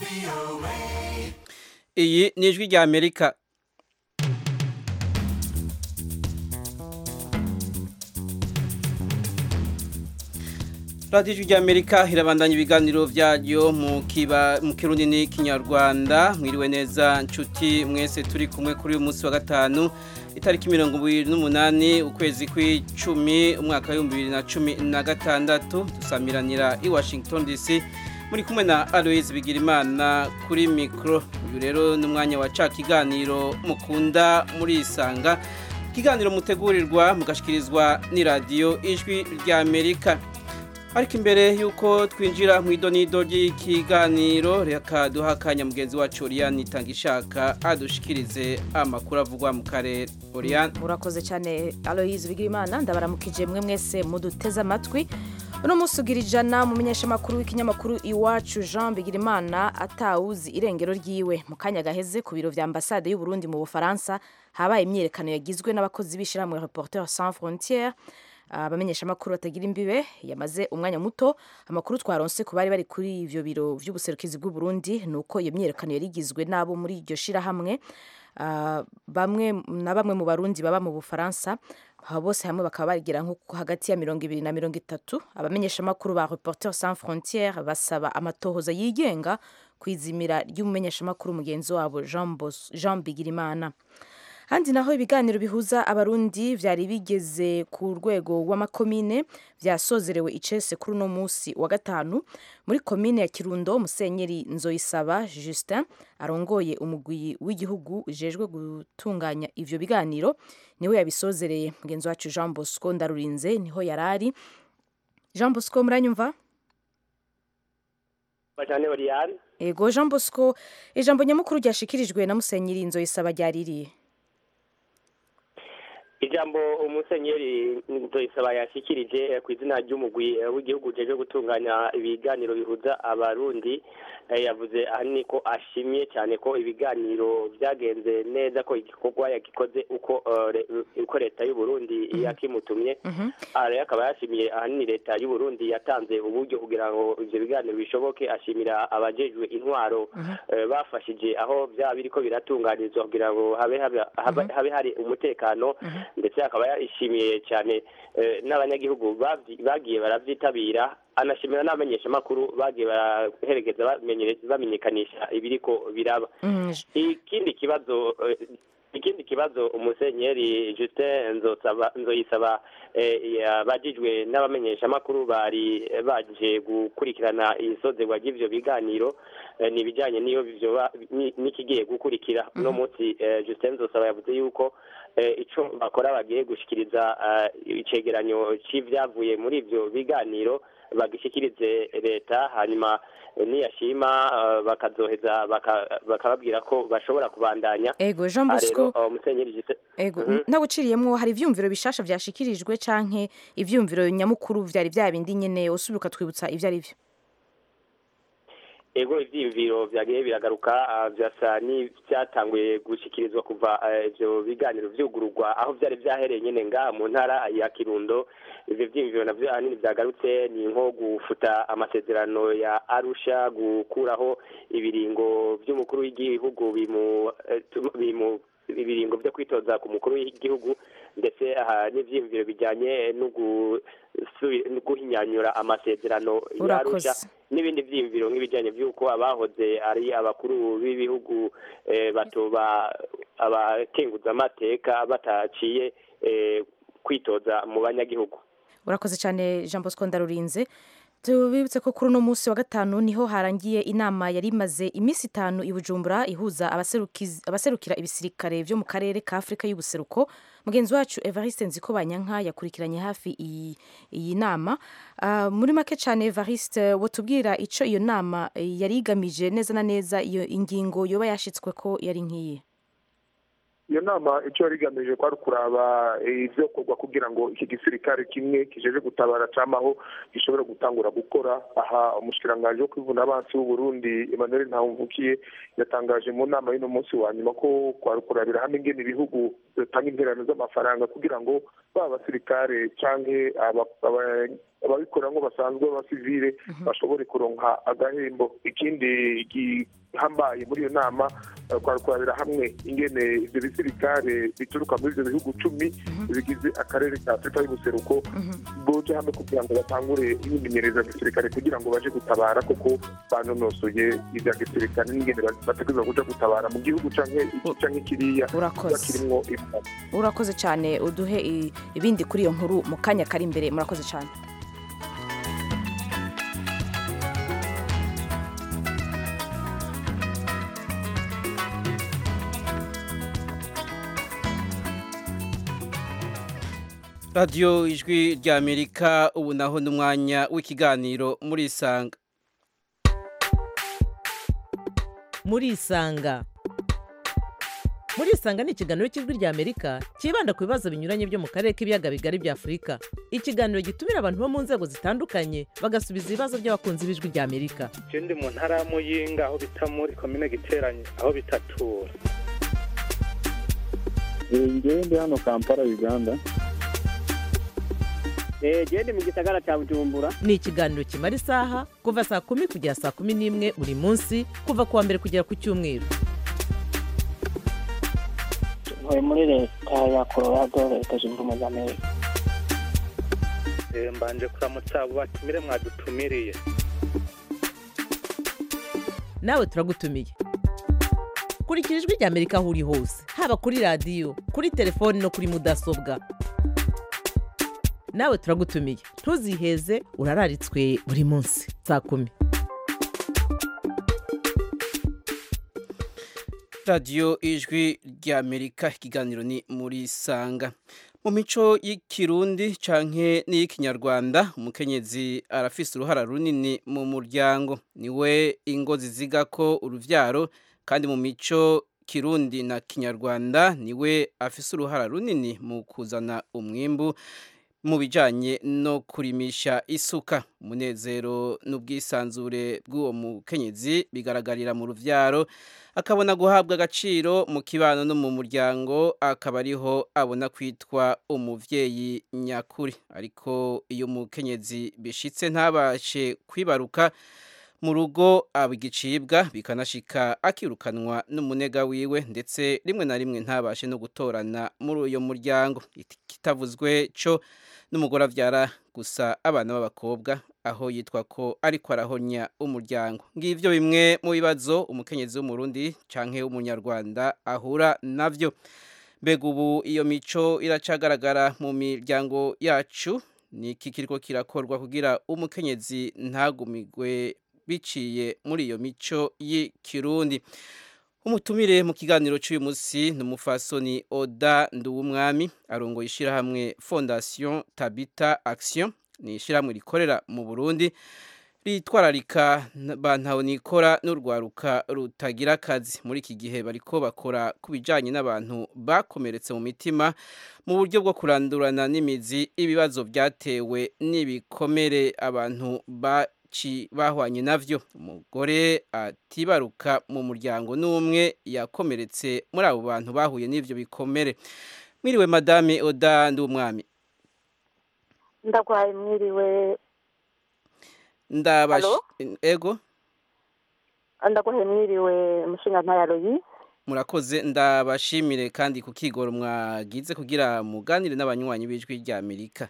iyi ni ijwi rya amerika radiyo ijwi rya amerika irabandanya ibiganiro byayo mu kiba mu kirundi n'ikinyarwanda mwiriwe neza nshuti mwese turi kumwe kuri uyu munsi wa gatanu itariki mirongo ibiri n'umunani ukwezi kw'icumi umwaka w'ibihumbi bibiri na cumi na gatandatu dusamiranira i washington dc muri kumwe na aloise bigirimana kuri mikoro uyu rero ni umwanya wa ca kiganiro mukunda murisanga ikiganiro mutegurirwa mugashyikirizwa n'iradiyo ijwi rya amerika ariko imbere y'uko twinjira mu idonido ry'ikiganiro reka duha akanya mugenzi wacu oriyani itanga ishaka adushikirize amakuru avugwa mu karere oriyani murakoze cyane aloyizi bigirimana ndabaramukije mwe mwese muduteze amatwi uno munsi ugira ijana mu menyeshamakuru w'ikinyamakuru iwacu jean bigirimana atawuzi irengero ryiwe mu kanya gaheze ku biro vya ambasade y'u Burundi mu bufaransa habaye imyiyerekano yagizwe n'abakozi b'ishyirahamwe reporter sans frontières abamenyeshamakuru batagira imbibe yamaze umwanya muto amakuru twaronse ku bari bari kuri ivyo biro vy'ubuserukizi bw'u Burundi nuko iyo myiyerekano yari igizwe n'abo muri iryo shirahamwe bamwe na bamwe mu barundi baba mu bufaransa aba bose hamwe bakaba bagira nko hagati ya mirongo ibiri na mirongo itatu abamenyeshamakuru ba reporter sans frontières basaba amatohoza yigenga kwizimira ry'umumenyeshamakuru mugenzi wabo jean, jean bigirimana handi naho ibiganiro bihuza abarundi vyari bigeze ku rwego rw'amakomine vyasozerewe icese kuri uno musi wa gatanu muri komine ya kirundo musenyeri nzoyisaba justin arongoye umugwi w'igihugu ujejwe gutunganya ivyo biganiro niwe yabisozereye mugenzi wacu jean bosco ndarurinze niho yarari jean bosco muranyumva ego jean bosco ijambo nyamukuru ryashikirijwe na musenyeri nzoyisaba ryaririye ijambo umusenyeri nzoyisaba yashyikirije ku izina ry'umugwi w'igihugu ujejwe gutunganya ibiganiro bihuza abarundi yavuze ahanini ko ashimye cyane ko ibiganiro byagenze neza ko igikorwa yagikoze uko uko leta y'u Burundi yakimutumye rero akaba yashimiye ahanini leta y'u Burundi yatanze uburyo kugira ngo ibyo biganiro bishoboke ashimira abajejwe intwaro bafashije aho byaba biriko biratunganirizwa kugira ngo habe hari umutekano ndetse akaba yishimiye cyane n'abanyagihugu bagiye baravyitabira anashimira n'abamenyeshamakuru bagiye baraherekeza bamenyekanisha ibiriko biraba ikindi kibazo ikindi kibazo umusenyeri Justin nzoyisaba yabajijwe n'abamenyeshamakuru bari baje gukurikirana isozerwa ry'ivyo biganiro ni ibijyanye n'iyo n'ikigiye gukurikira uno munsi Justin nzosaba yavuze yuko icyo bakora bagiye gushyikiriza icegeranyo cy'ibyavuye muri ibyo biganiro bagishyikirize leta hanyuma niyashima bakazoheza bakababwira ko bashobora kubandanya ego jean bosco musenyeri ego ntaguciriyemwo hari ivyumviro bishasha vyashikirijwe canke ivyumviro nyamukuru vyari vya bindi nyene usubira ukatwibutsa ivyo ari vyo ego ivyiyumviro vyagiye biragaruka vyasa n'ivyatanguye gushikirizwa kuva ivyo biganiro vyugururwa aho vyari vyahereye nyene ngaha mu ntara ya kirundo ivyo vyiyumviro navyo ahanini vyagarutse ni nko gufuta amasezerano ya arusha gukuraho ibiringo vy'umukuru w'igihugu bimu ibiringo vyo kwitoza ku mukuru w'igihugu ndetse aha n'ivyiyumviro bijanye no guhinyanyura amasezerano y'arusha n'ibindi vyiyumviro nk'ibijanye vy'uko abahoze ari abakuru b'ibihugu batoba abakenguza amateka bataciye kwitoza mu banyagihugu urakoze cyane jean bosco ndarurinze tubibutse ko kuri uno munsi wa gatanu niho harangiye inama yari imaze iminsi itanu i bujumbura ihuza abaserukira ibisirikare vyo mu karere ka afurika y'ubuseruko mugenzi wacu evariste nziko banyanka yakurikiranye hafi iyi nama uh, muri make cyane evariste wotubwira ico iyo nama yari igamije neza na neza iyo ingingo yoba yashitswe ko yari nk'iyi iyo nama icyo yari igamije kwari kuraba ibyokorwa kugira ngo iki gisirikare kimwe kijeje gutabara camaho gishobore gutangura gukora aha umushikiranganji wo kwivuna abansi w'uburundi emmanuel ntawumvukiye yatangaje mu nama y'uno munsi wa nyuma ko kwari kurabira hamwe ingene ibihugu bitanga interano z'amafaranga kugira ngo baba abasirikare canke aba- aba- ababikoramo basanzwe b'abasivile bashobore kuronka agahembo ikindi gihambaye muri iyo nama eh, kwari kurabira hamwe ingene ivyo bisirikare bituruka muri ivyo bihugu cumi bigize akarere ka afurika y'ubuseruko boje hamwe kugira ngo batangure imyimenyerezo ya gisirikare kugira ngo baje gutabara kuko banonosoye ivya gisirikare n'ingene bategerezwa kuja gutabara mu gihugu canke iki canke kiriya Urakoze. bakirimwo ibibazo urakoze cyane uduhe i- ibindi kuri iyo nkuru mu kanya kari imbere murakoze cyane radiyo ijwi ry'amerika ubu naho n'umwanya w'ikiganiro muri isanga murisanga murisanga ni ikiganiro cy'ijwi ry'amerika cyibanda ku bibazo binyuranye byo mu karere k'ibiyaga bigari bya afurika ikiganiro gitumira abantu bo mu nzego zitandukanye bagasubiza ibibazo by'abakunzi b'ijwi ry'amerika je ndi mu ntara ya muyinga aho bita muri komine giteranye aho bitatura ngewe ndi hano kampala uganda genda mu gisagara cya bujumbura ni ikiganiro kimara isaha kuva saa kumi kugera saa kumi n'imwe buri munsi kuva ku wa mbere kugera ku cyumweru ntuye muri leta ya colorado leta zunze ubumwe za amerika Eh, mbanje kuramutsa abo batumire mwadutumiriye nawe turagutumiye kurikira ijwi ry'amerika aho uri hose haba kuri radiyo kuri telefoni no kuri mudasobwa nawe turagutumiye ntuziheze urararitswe buri munsi saa kumi radiyo ijwi ry'amerika ikiganiro ni muri sanga mu mico y'ikirundi canke n'iy'ikinyarwanda umukenyezi arafise uruhara runini mu muryango niwe ingo ziziga ko uruvyaro kandi mu mico kirundi na kinyarwanda niwe afise uruhara runini mu kuzana umwimbu mu bijanye no kurimisha isuka umunezero n'ubwisanzure bw'uwo mukenyezi bigaragarira mu ruvyaro akabona guhabwa agaciro mu kibano no mu muryango akaba ariho abona kwitwa umuvyeyi nyakuri ariko iyo umukenyezi bishitse ntabashe kwibaruka mu rugo aba igicibwa bikanashika akirukanwa n'umunega wiwe ndetse rimwe na rimwe ntabashe no gutorana muri uyo muryango kitavuzwe co n'umugore avyara gusa abana b'abakobwa aho yitwa ko ariko arahonya umuryango ngivyo bimwe mu bibazo umukenyezi w'umurundi canke w'umunyarwanda ahura navyo mbega ubu iyo mico iracagaragara mu miryango yacu ni iki kiriko kirakorwa kugira umukenyezi ntagumigwe biciye muri iyo mico y'ikirundi umutumire mu kiganiro cy'uyu munsi ni umufasoni oda nduwumwami arongoye ishyirahamwe fondation tabita action ni ishyirahamwe rikorera mu burundi ritwararika bantahonikora n'urwaruka rutagira akazi muri iki gihe bariko bakora ku bijyanye n'abantu bakomeretse mu mitima mu buryo bwo kurandurana n'imizi ibibazo byatewe n'ibikomere abantu ba bahwanye navyo umugore atibaruka mu muryango n'umwe yakomeretse muri abo bantu bahuye n'ivyo bikomere mwiriwe madame oda ndumwami ndagwaye mwiriwe ndabash ego ndagwaye mwiriwe mushinga ntaya royi murakoze ndabashimire kandi ku kigoro mwagize kugira muganire n'abanywanyi b'ijwi rya amerika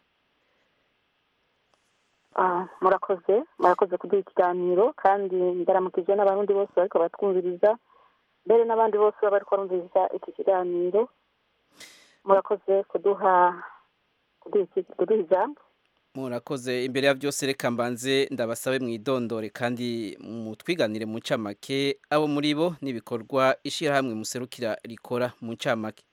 murakoze murakoze kuduha ikiganiro kandi ndaramukije n'abarundi bose bariko batwumviriza mbere n'abandi bose baba bariko barumviriza iki kiganiro murakoze kuduha kuduha ijambo murakoze imbere ya byose reka mbanze ndabasabe mwidondore kandi mutwiganire mu ncamake abo muri bo n'ibikorwa ishyirahamwe muserukira rikora mu ncamake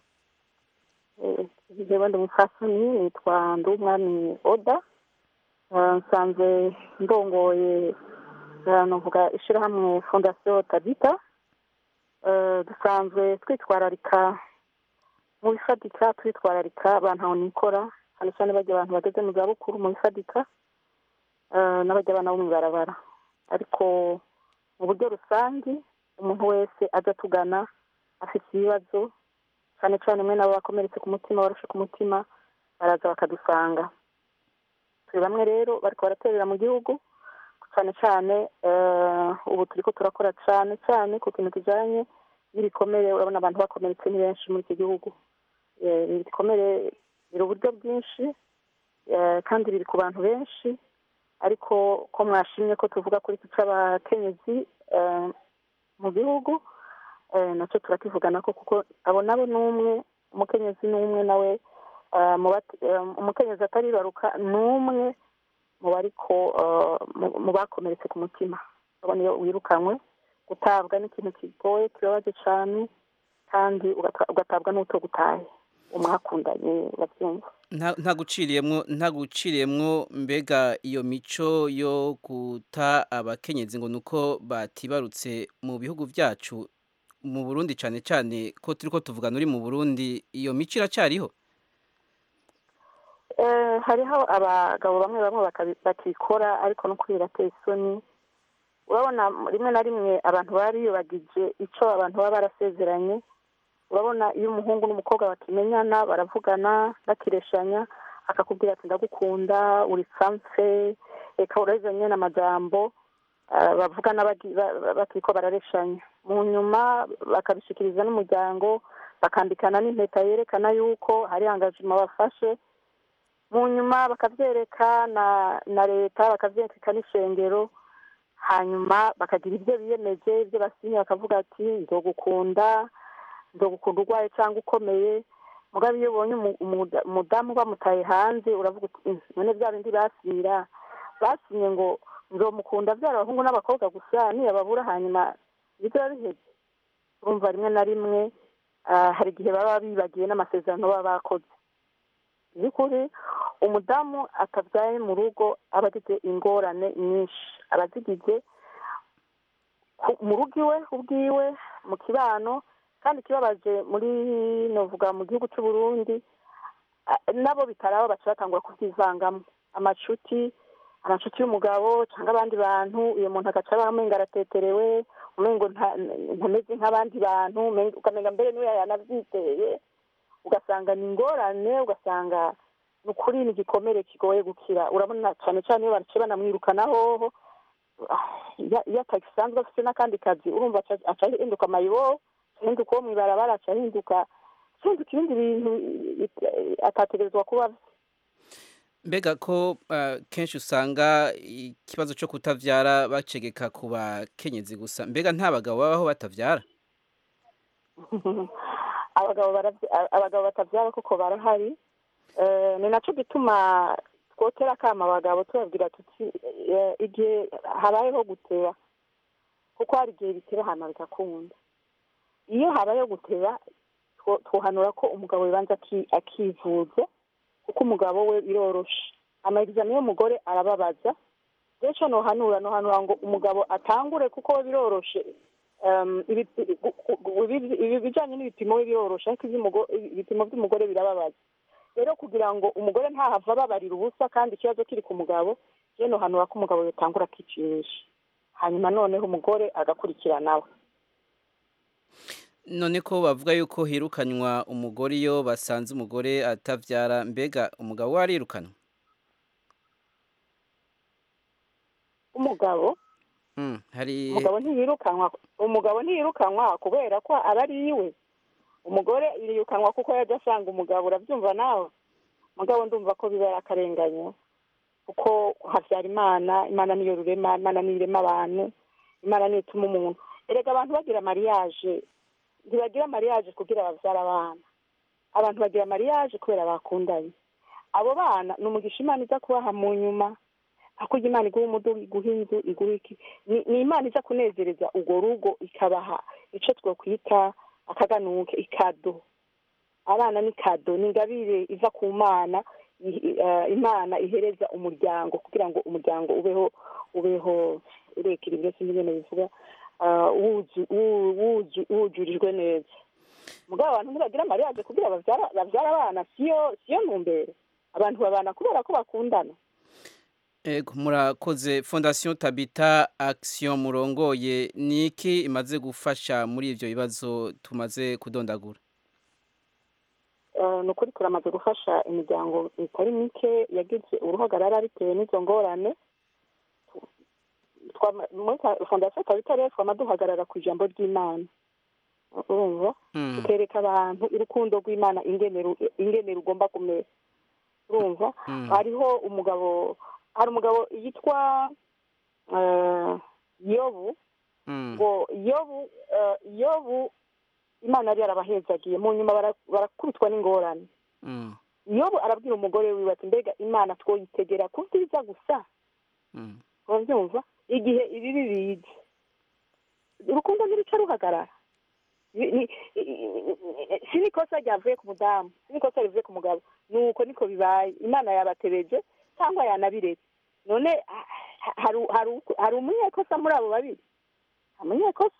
jewe ndi umufasoni nitwa ndumwami oda nsanzwe ndongoye navuga ishyirahamwe fondasiyo tabita dusanzwe twitwararika mu bifatika twitwararika abantu nikora cyane cyane bajya abantu bageze mu zabukuru mu bifatika n'abajya abana bo mu ibarabara ariko mu buryo rusange umuntu wese ajya atugana afite ibibazo cyane cyane umwe nabo bakomeretse ku mutima barushe ku mutima baraza bakadusanga turi bamwe rero bariko baraterera mu gihugu cyane cyane ubu turi ko turakora cyane cyane ku kintu kijyanye n'ibikomere urabona abantu bakomeretse ni benshi muri iki gihugu ibikomere biri uburyo bwinshi kandi biri ku bantu benshi ariko ko mwashimye ko tuvuga kuri iki cy'abakenyezi mu gihugu nacyo turakivugana ko kuko abo nabo ni umwe umukenyezi ni umwe nawe umukenyezi ataribaruka ni umwe mu bariko mu bakomeretse ku mutima urabona iyo wirukanywe gutabwa n'ikintu kigoye kibabaje cyane kandi ugatabwa n'utogutaye umwakundanye babyumva nta guciriyemwo nta guciriyemwo mbega iyo mico yo guta abakenyezi ngo nuko batibarutse mu bihugu byacu mu Burundi cyane cyane ko turi ko tuvugana uri mu Burundi iyo mico iracyariho hariho abagabo bamwe bamwe bakikora ariko no kuri birateye isoni urabona rimwe na rimwe abantu baba biyubagije icyo abantu baba barasezeranye urabona iyo umuhungu n'umukobwa bakimenyana baravugana bakireshanya akakubwira ati ndagukunda uri sanse reka urabizanye n'amagambo bavugana bakiko barareshanya mu nyuma bakabishikiriza n'umuryango bakambikana n'impeta yerekana yuko hari angajima bafashe mu nyuma bakabyereka na leta bakabyereka n'ishengero hanyuma bakagira ibyo biyemeje ibyo basinye bakavuga ati ndogukunda ndogukunda urwaye cyangwa ukomeye mugabo iyo ubonye umudamu bamutaye hanze uravuga uti none bya bindi basira basinye ngo nzomukunda byara abahungu n'abakobwa gusa niyababura hanyuma biba biheze urumva rimwe na rimwe hari igihe baba bibagiye n'amasezerano baba bakoze by'ukuri umudamu atabyaye mu rugo aba agize ingorane nyinshi aba azigize mu rugo iwe ubwiwe mu kibano kandi ikibabaje muri novuga mu gihugu cy'u Burundi nabo bitaraba baca batangura kubyivangamo amacuti amacuti y'umugabo cyangwa abandi bantu uyu muntu agaca aba amenga arateterewe umengo ntameze nk'abandi bantu ukamenya mbere niwe yanabyiteye ugasanga ni ingorane ugasanga ni ukuri ni igikomere kigoye gukira urabona cyane cyane iyo baciye banamwirukanaho iyo atagisanzwe afite n'akandi kazi urumva aca ahinduka amayibo ahinduka uwo mu ibarabara aca ahinduka ahinduka ibindi bintu atategerezwa kuba mbega ko kenshi usanga ikibazo cyo kutabyara bacegeka ku bakenyezi gusa mbega nta bagabo babaho batabyara abagabo batabyara kuko barahari ni nacyo gituma twotera akama abagabo tubabwira tuti igihe habayeho guteba kuko hari igihe bitera ahantu bigakunda iyo habayeho guteba twohanura ko umugabo bibanza akivuza kuko umugabo we biroroshe amarizamo y'umugore arababaza rero nohanura nohanura ngo umugabo atangure kuko we biroroshe ibi bijyanye n'ibipimo we biroroshe ariko ibipimo by'umugore birababaza rero kugira ngo umugore ntahava ababarira ubusa kandi ikibazo kiri ku mugabo rero nohanura ko umugabo yatangura akipimisha hanyuma noneho umugore agakurikiranawe none ko bavuga yuko hirukanywa umugore iyo basanze umugore atabyara mbega umugabo we arirukanwa umugabo hari umugabo ntiyirukanwa umugabo ntiyirukanwa kubera ko aba ari iwe umugore yirukanwa kuko yajya asanga umugabo urabyumva nawe umugabo ndumva ko biba akarenganya kuko habyara imana imana niyo rurema imana niyo irema abantu imana niyo ituma umuntu erega abantu bagira mariyaje ntibagira mariyaje kugira babyara abana abantu bagira mariyaje kubera bakundanye abo bana ni umugisha imana iza kubaha mu nyuma hakurya imana iguha umudugu iguha inzu iguha iki ni imana iza kunezereza urwo rugo ikabaha icyo twakwita akaganuke ikado abana ni kado ni ingabire iva ku mana imana ihereza umuryango kugira ngo umuryango ubeho ubeho urekera ibyo sinzi ibintu bivuga wujurijwe neza mugabo abantu ntibagira mariyaje kugira babyara abana siyo siyo ntumbero abantu babana kubera ko bakundana Ego murakoze fondasiyo tabita akisiyo murongoye ni iki imaze gufasha muri ibyo bibazo tumaze kudondagura ni ukuri turamaze gufasha imiryango itari mike yagize uruhagarara bitewe n'izo ngorane muri fondasiyo tabitare twama duhagarara ku ijambo ry'imana urumva tukereka abantu urukundo rw'imana ingene rugomba kumera urumva hariho umugabo hari umugabo yitwa yobu ngo yobu yobu imana yari yarabahezagiye mu nyuma barakubitwa n'ingorane yobu arabwira umugore wiwe ati mbega imana twoyitegera ku byiza gusa urabyumva igihe ibibi bize urukundo ntiruca ruhagarara si n'ikosa ryavuye ku mudamu si n'ikosa rivuye ku mugabo nuko niko bibaye imana yabatebeje cyangwa yanabiretse none hari umunyekosa muri abo babiri umunyekosa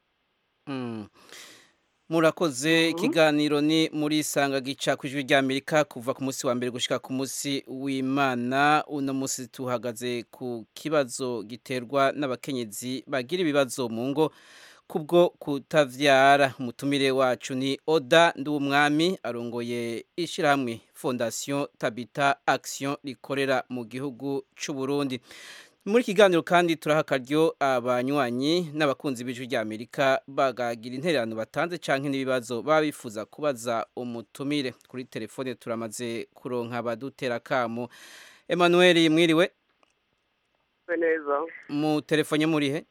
murakoze ikiganiro ni muri isanga gica ku ijwi ry'amerika kuva ku munsi wa mbere gushyika ku munsi w'imana uno munsi tuhagaze ku kibazo giterwa n'abakenyezi bagira ibibazo mu ngo kubwo kutavyara umutumire wacu ni oda nduwumwami arongoye ishyirahamwe fondasiyo tabita action rikorera mu gihugu cy'u Burundi muri kiganiro kandi turaha akaryo abanywanyi n'abakunzi b'ijwi ry'amerika bagagira intererano batanze cyangwa n'ibibazo baba bifuza kubaza umutumire kuri telefone turamaze kuronka abadutera akamu Emmanuel mwiriwe neza mu telefone murihe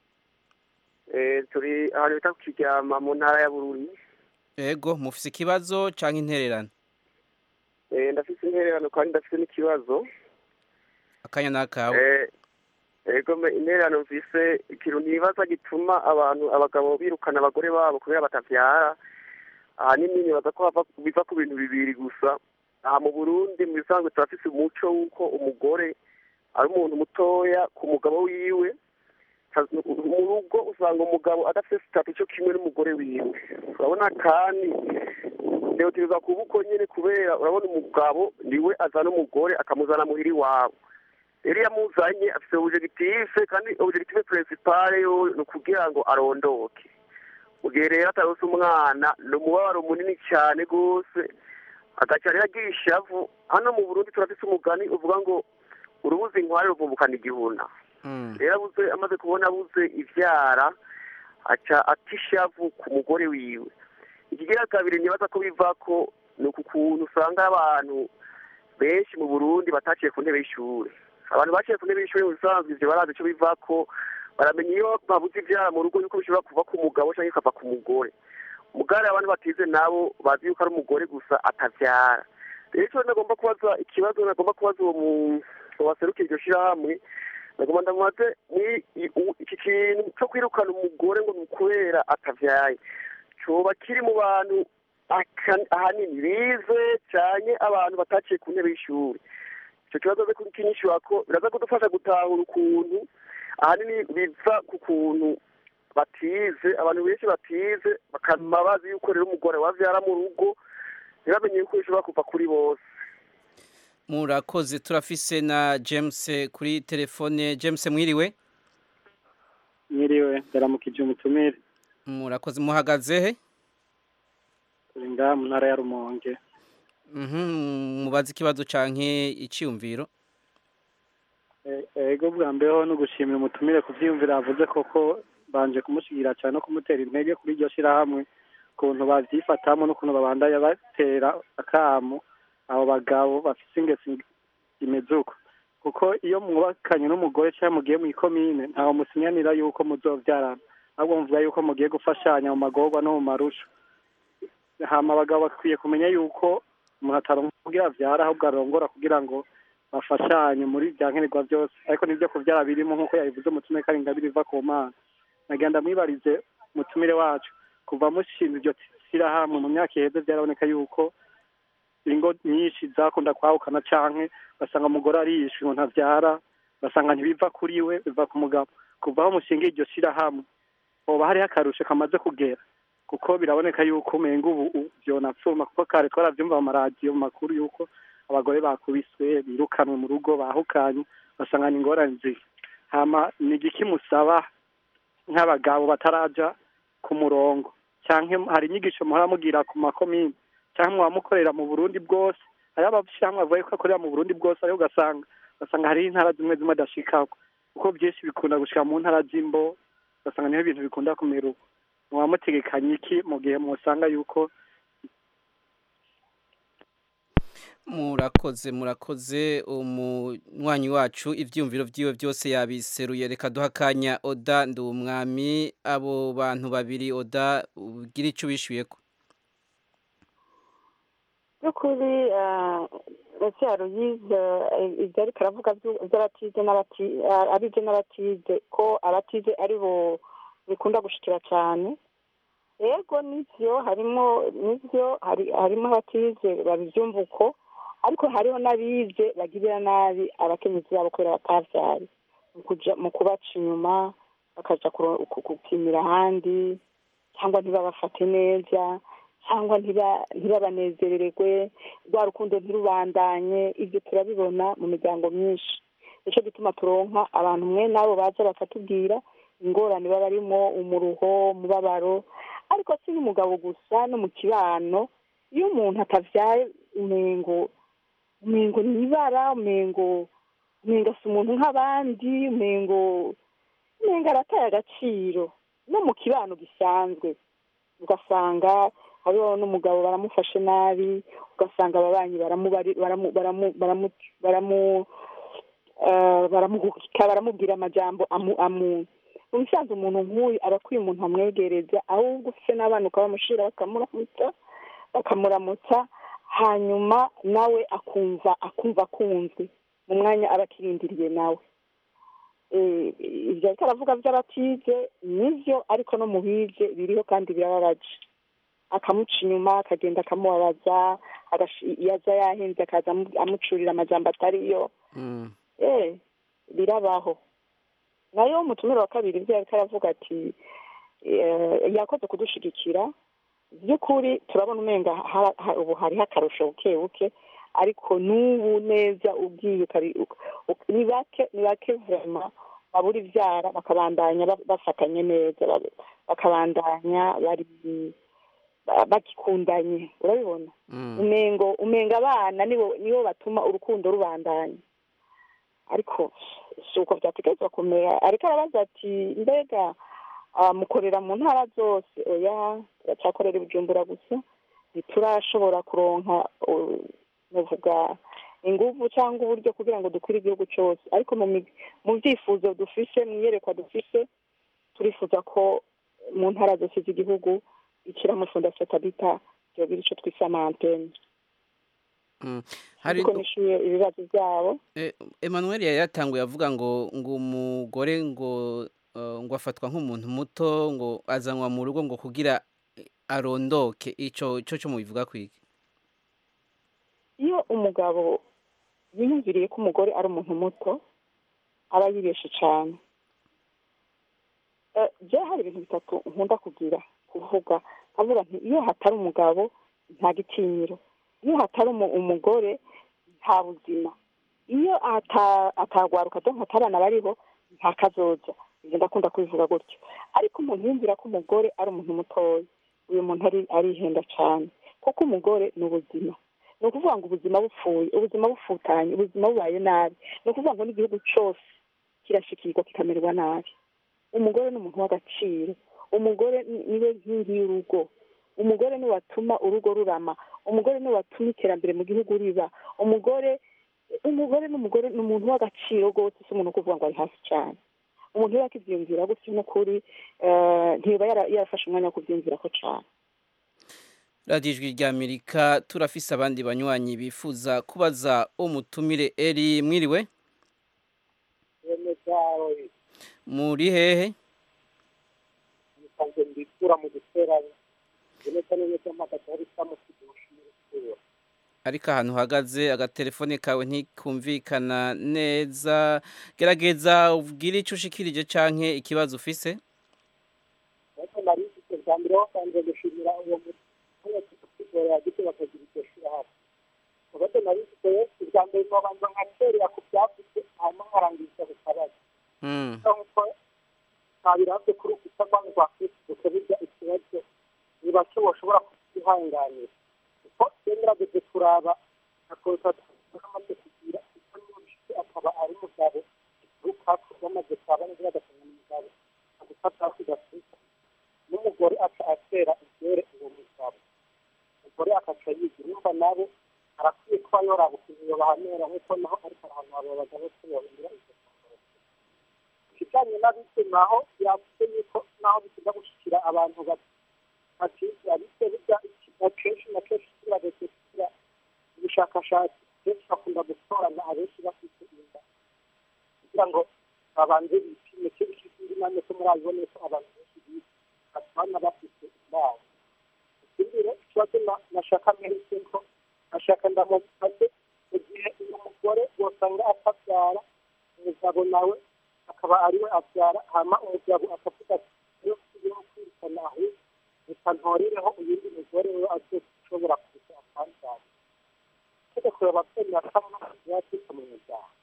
turi ahantu bita ku kiryama mu ntara ya bururi ego mufise ikibazo cyangwa intererano ndafite intererano kandi ndafite n'ikibazo akanya n'akawe ego intererano mvise ikintu ntibaza gituma abantu abagabo birukana abagore babo kubera batavyara ahanini nibaza ko biva ku bintu bibiri gusa aha mu burundi mu bisanzwe turafise umuco w'uko umugore ari umuntu mutoya ku mugabo wiwe mu rugo usanga umugabo adafite sitati cyo kimwe n'umugore wiwe urabona kandi ntiyotereza kuba uko nyine kubera urabona umugabo niwe azana umugore akamuzana muhira iwabo rero iyo amuzanye afite objective kandi objective principale yo ni ukugira ngo arondoke mu gihe rero atarose umwana ni umubabaro munini cyane rwose agaca rero agira ishavu hano mu burundi turafite umugani uvuga ngo urubuze inkware ruvumbukana igihuna rero abuze amaze kubona abuze ibyara aca atishavu ku mugore wiwe ikigira kabiri nibaza ko biva ko ni uku kuntu usanga abantu benshi mu burundi bataciye ku ntebe y'ishuri abantu baciye ku ntebe y'ishuri mu bisanzwe ivyo barazi ico biva ko baramenya iyo babuze ivyara mu rugo yuko bishobora kuva ku mugabo canke bikava ku mugore mugare abantu batize nabo bazi yuko ari umugore gusa atavyara rero ico nagomba kubaza ikibazo nagomba kubaza uwo muntu waserukira iryo shirahamwe nagomba ndamubaze iki kintu co kwirukana umugore ngo ni ukubera atavyaye coba kiri mu bantu ahanini bize canke abantu bataciye ku ntebe y'ishuri ico kibazo ze kinyishura ko biraza kudufasha gutahura ukuntu ahanini biva ku kuntu batize abantu benshi batize bakama bazi yuko rero umugore wavyara mu rugo ntibamenye yuko bishobora kuva kuri bose murakoze turafise na james kuri telefone james mwiriwe mwiriwe ndaramukije umutumire murakoze muhagaze he turi ngaha mu ntara ya rumonge mubaze ikibazo canke iciyumviro ego bwa mbeho no gushimira umutumire ku vyiyumviro avuze koko banje kumushigira cyane no kumutera intege kuri iryo shirahamwe ukuntu bavyifatamwo n'ukuntu babandanya batera akamu abo bagabo bafise ingesi imeze uko kuko iyo mwubakanye n'umugore cyangwa mugiye mu ikomine ntawe musinyanira yuko muzovyarana ahubwo muvuga yuko mugiye gufashanya mu magorwa no mu marusha hama abagabo bakwiye kumenya yuko umuntu ataronka kugira avyara ahubwo arongora kugira ngo bafashanye muri bya nkenerwa byose ariko nibyo kuvyara birimo nk'uko yabivuze umutumire ko ari ingabire iva ku mana nagenda mwibarize umutumire wacu kuva mushinze iryo shyirahamwe mu myaka iheze byaraboneka yuko ingo nyinshi zakunda kwahukana canke basanga umugore ariyishe ngo ntavyara basanga ntibiva kuri we biva ku mugabo kuva aho mushinga iryo shirahamwe hoba hariho akarusho kamaze kugera kuko biraboneka yuko umenga ubu vyonapfuma kuko kare twaravyumva mu maradiyo mu makuru yuko abagore bakubiswe birukanwe mu rugo bahukanye basangana ingorane ziri hama ni igiki musaba nk'abagabo bataraja ku murongo canke hari inyigisho muhora mugira ku makomine cyangwa abamukorera mu burundi bwose hariho abashyirahamwe bavuga ko akorera mu burundi bwose ariko ugasanga ugasanga hariho intara zimwe zimwe adashikako kuko byinshi bikunda gushika mu ntara z'imbo ugasanga niho ibintu bikunda kumera uko mwamutegekanye iki mu gihe musanga yuko murakoze murakoze umunywanyi wacu ibyiyumviro byiwe byose yabiseruye reka duha akanya oda ndi umwami abo bantu babiri oda ugira icyo ubishyuye ko by'ukuri ese yaruyize ibyo ariko aravuga by'abatize abize n'abatize ko abatize ari bo bikunda gushikira cyane yego n'ibyo harimo n'ibyo harimo abatize babibyumva uko ariko hariho n'abize bagirira nabi abakenyezi babo kubera batabyaye mu kubaca inyuma bakajya gupimira ahandi cyangwa ntibabafate neza cyangwa ntibabanezererwe rwa rukundo ntirubandanye ibyo turabibona mu miryango myinshi nicyo gituma turonka abantu mwe nabo baza bakatubwira ingorane baba barimo umuruho umubabaro ariko si n'umugabo gusa no mu kibano iyo umuntu atavyaye umengo umengo ni ibara umengo umengo si umuntu nk'abandi umengo umengo arataye agaciro no mu kibano gisanzwe ugasanga hariho n'umugabo baramufashe nabi ugasanga ababanyi baramuhukika baramubwira amajambo amu mu bisanzwe umuntu nk'uyu aba akwiye umuntu amwegereza ahubwo ufite n'abana ukabamushyira bakamuramutsa bakamuramutsa hanyuma nawe akumva akumva akunzwe mu mwanya aba akirindiriye nawe ibyo ariko aravuga by'abatize nibyo ariko no mu bize biriho kandi birababaje akamuca inyuma akagenda akamubabaza iyo aza yahenze akaza amucurira amajambo atariyo birabaho nayo umutumire wa kabiri ibyo ariko aravuga ati yakoze kudushigikira by'ukuri turabona umenga ubu hariho akarusho buke buke ariko n'ubu neza ubwiye ni bake ni bake vema babura ibyara bakabandanya bafatanye neza bakabandanya bari bagikundanye urabibona umengo umenga abana nibo batuma urukundo rubandanya ariko si uko byategerezwa kumera ariko arabaza ati mbega mukorera mu ntara zose oya turacyakorera ibijumbura gusa ntiturashobora kuronka navuga ingufu cyangwa uburyo kugira ngo dukwire igihugu cyose ariko mu byifuzo dufise mu iyerekwa dufise turifuza ko mu ntara zose z'igihugu ikiramo fondasiyo tabita yogira icyo twise amantene ariko nishyuye ibibazo byabo Emmanuel yari yatanguye avuga ngo ngo umugore ngo ngo afatwa nk'umuntu muto ngo azanwa mu rugo ngo kugira arondoke icyo cyo cyo mubivuga kwiki iyo umugabo yiyumviriye ko umugore ari umuntu muto aba yibeshe cyane bya hari ibintu bitatu nkunda kugira kuvuga avuga nti iyo hatari umugabo nta gitinyiro iyo hatari umugore nta buzima iyo atagwaruka cyangwa atabana bariho nta kazoza ibyo ndakunda kubivuga gutyo ariko umuntu yumvira ko umugore ari umuntu mutoya uyu muntu arihenda cyane kuko umugore ni ubuzima ni ukuvuga ngo ubuzima bupfuye ubuzima bufutanye ubuzima bubaye nabi ni ukuvuga ngo n'igihugu cyose kirashikirwa kikamererwa nabi umugore ni umuntu w'agaciro umugore niwe nkingi y'urugo umugore niwe watuma urugo rurama umugore niwe watuma iterambere mu gihugu riba umugore umugore n'umugore ni umuntu w'agaciro rwose si umuntu kuvuga ngo ari hasi cyane umuntu iyo yakibyiyumvira gutyo n'ukuri ntiba yarafashe umwanya wo kubyiyumvira ko cyane radiyo ijwi ry'amerika turafise abandi banywanyi bifuza kubaza umutumire eri mwiriwe muri hehe mbikura mu giterane neza neza mpagaze hari isamu ariko ahantu uhagaze agatelefone kawe ntikumvikana neza gerageza ubwire icyo ushikirije canke ikibazo ufise ariko nari mfite bwa mbere wasanze gushimira uwo mutungo kugora yagize bakagira iryo shirahamwe ubaze nari mfite bwa mbere nobanza nkacerera ku byavuzwe hanyuma nkarangiza ku kabazo nk'uko ntabirabye kuri uku cyangwa ngo afite burya ikibazo ni bake bashobora kukihanganira kuko yagerageje kuraba akoza amaze kugira kuko n'umushyitsi akaba ari umugabo rukako bamaze kwaba neza bagatanga umugabo agufata hasi gatuza n'umugore aca atera ibyere uwo mugabo umugore akaca yigira urumva nabo arakwiye kuba yoraba ukuntu yobahanera nk'uko naho ariko arahantu abo bagabo tubahindura izo ikijyanye n'abise naho yavuze yuko naho bikiza gushyikira abantu bakizi abise bijya akenshi na kenshi kirageze kugira ubushakashatsi benshi bakunda gutorana abenshi bafite inda kugira ngo babanze bipime kenshi ikindi nanone ko murabibone ko abantu benshi bize batubana bafite indabo ikindi rero ikibazo nashaka mwereke ko nashaka ndamubaze mu gihe uyu mugore wosanga atabyara umugabo nawe akaba ariwe abyara hama umugabo akavuga ati iyo tugiye kwirukana ahubwo reka ntorereho uyundi mugore we azoshobora kuza akanbyara itegeko ababyeyi bakamwa yatwika mu muryango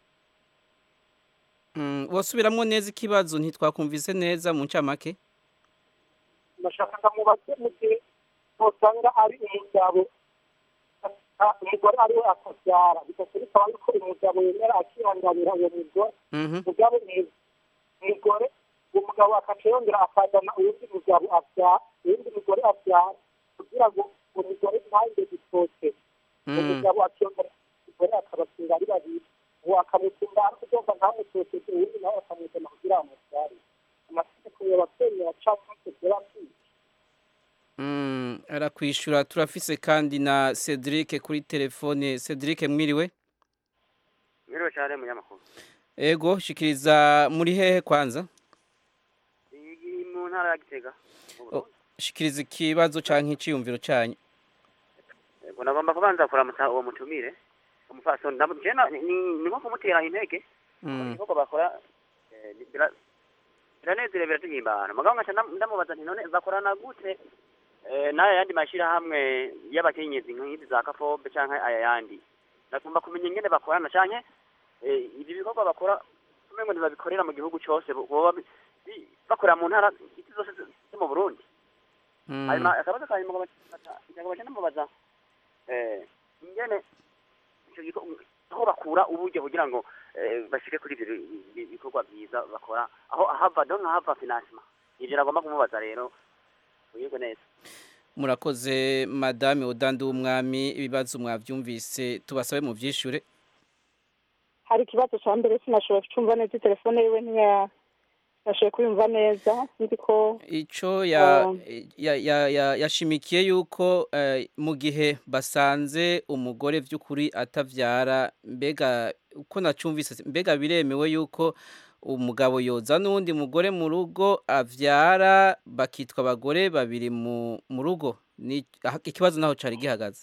wasubiramwo neza ikibazo ntitwakumvise neza mu ncamake ndashaka ndamubaze mu gihe usanga ari umugabo umugore ariwe akabyara bigatuma bikaba yuko umugabo yemera akihanganira uwo mugore umugabo mwiza umugore uwo mugabo akaca yongera akazana uwundi mugabo abyara uwundi mugore abyara kugira ngo uwo mugore ntahinde gitoke uwo mugabo akiyongera umugore akabatunga ari babiri uwo akamutunga ariko ugomba ntamutokeze uwundi nawe akamuzana kugira ngo amubyare amategeko y'ababyeyi yacamo kugera kwica arakwishura turafise kandi na Cedric kuri telefone Cedric mwiriwe mwiriwe cyane munyamakuru ego shikiriza muri hehe kwanza mu ntara ya gitega shikiriza ikibazo canke iciyumviro canyu ego nagomba kubanza kuramutsa uwo mutumire umufasoni ni nko kumutera intege ibikorwa bakora biranezerewe biratuhimbana mugabo nkaca ndamubaza nti none bakorana gute n'aya yandi mashyirahamwe y'abakenyezi nk'izi za kafobe cyangwa aya yandi nagomba kumenya ingene bakorana cyane ibi bikorwa bakora umengo ntibabikorera mu gihugu cyose boba bakorera mu ntara izi zose zo mu burundi hanyuma akabazo ka nyuma ngabaca ndamubaza ingene aho bakura uburyo kugira ngo bashike kuri ibyo bikorwa byiza bakora aho ahava do nkahava finansima ibyo nagomba kumubaza rero uyego neza murakoze madame udandi w'umwami ibibazo mwabyumvise tubasabe mu byishure hari ikibazo cya mbere sinashobora kucyumva neza telefone yiwe ntiyashoboye kuyumva neza nzi ko icyo yashimikiye yuko mu gihe basanze umugore by'ukuri atabyara mbega uko nacyumvise mbega biremewe yuko umugabo yoza n'uwundi mugore mu rugo abyara bakitwa abagore babiri mu rugo ikibazo naho cyari gihagaze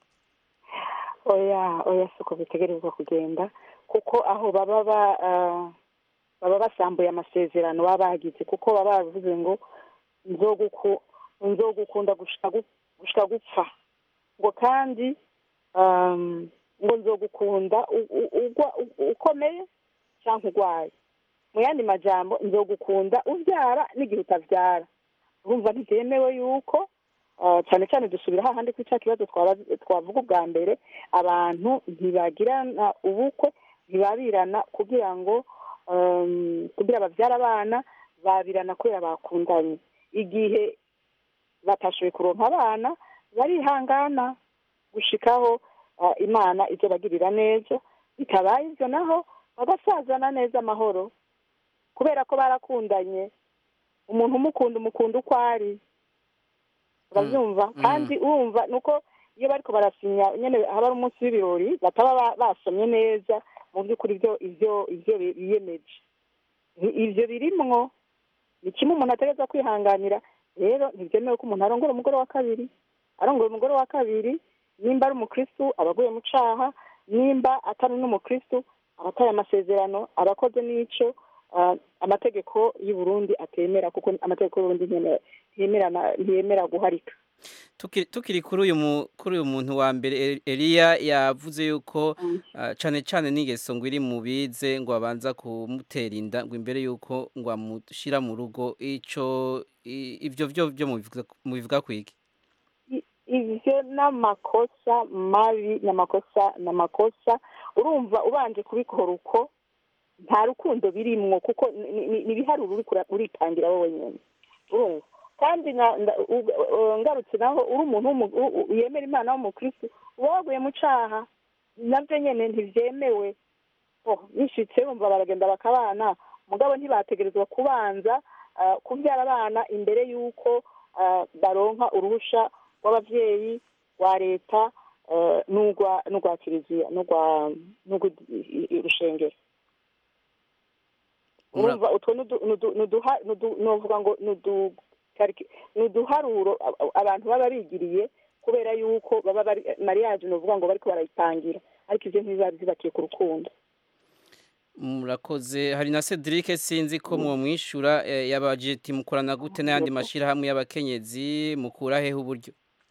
oya oya si uko bitegerezwa kugenda kuko aho baba baba basambuye amasezerano baba bagize kuko baba bavuze ngo nzogukunda gushika gupfa ngo kandi ngo nzogukunda ukomeye cyangwa urwaye mu yandi majambo nzogukunda ubyara n'igihe utabyara urumva ntibyemewe yuko cyane cyane dusubira hahandi kuri cya kibazo twavuga ubwa mbere abantu ntibagirana ubukwe ntibabirana kugira ngo kugira babyara abana babirana kubera bakundanye igihe batashoboye kuronka abana barihangana gushikaho imana ibyo bagirira neza bitabaye ibyo naho bagasazana neza amahoro kubera ko barakundanye umuntu umukunda umukunda uko ari urabyumva kandi urumva ni uko iyo bariko barasinya nyine haba ari umunsi w'ibirori bataba basomye neza mu by'ukuri ibyo ibyo ibyo biyemeje ibyo birimwo ni kimwe umuntu ategereza kwihanganira rero ntibyemewe ko umuntu arongora umugore wa kabiri arongora umugore wa kabiri nimba ari umukristu aba aguye mu caha nimba atari n'umukristu aba ataye amasezerano aba akoze n'ico amategeko y'u Burundi atemera kuko amategeko y'u Burundi ntiyemera guharika tukiri kuri uyu kuri uyu muntu wa mbere Eliya yavuze yuko cyane cyane n'ingeso ngo iri mu bize ngo abanza kumutera inda ngo imbere yuko ngo amushyira mu rugo icyo ibyo byo byo mubivuga kwiki ivyo n'amakosa mabi n'amakosa n'amakosa urumva ubanje kubikora uko nta rukundo birimwo kuko ni- ni ni ibiharuro uriko ura- uritangira wowe nyene urumva kandi na- nda- u- u- ngarutse naho uri umuntu w'umu- u- u- yemera imana w'umukristu uba waguye mu caha navyo nyene ntivyemewe oh bishitse bumva baragenda bakabana mugabo ntibategerezwa kubanza ah, kuvyara abana imbere y'uko ah, baronka uruhusha rw'abavyeyi rwa leta eh, n'urwa n'urwa kiliziya n'urwa n'urw'urushengero urumva utwo nudu- nudu- nuduha- nudu- novuga ngo nudu- kariki- nuduharuro a- a- abantu baba bigiriye kubera yuko baba bari mariage novuga ngo bariko barayitangira ariko ivyo ntibiba zibakiye ku rukundo murakoze hari na Cedric sinzi ko mwomwishura eh, yabaje ati mukorana gute n'ayandi mashirahamwe y'abakenyezi mukura hehe uburyo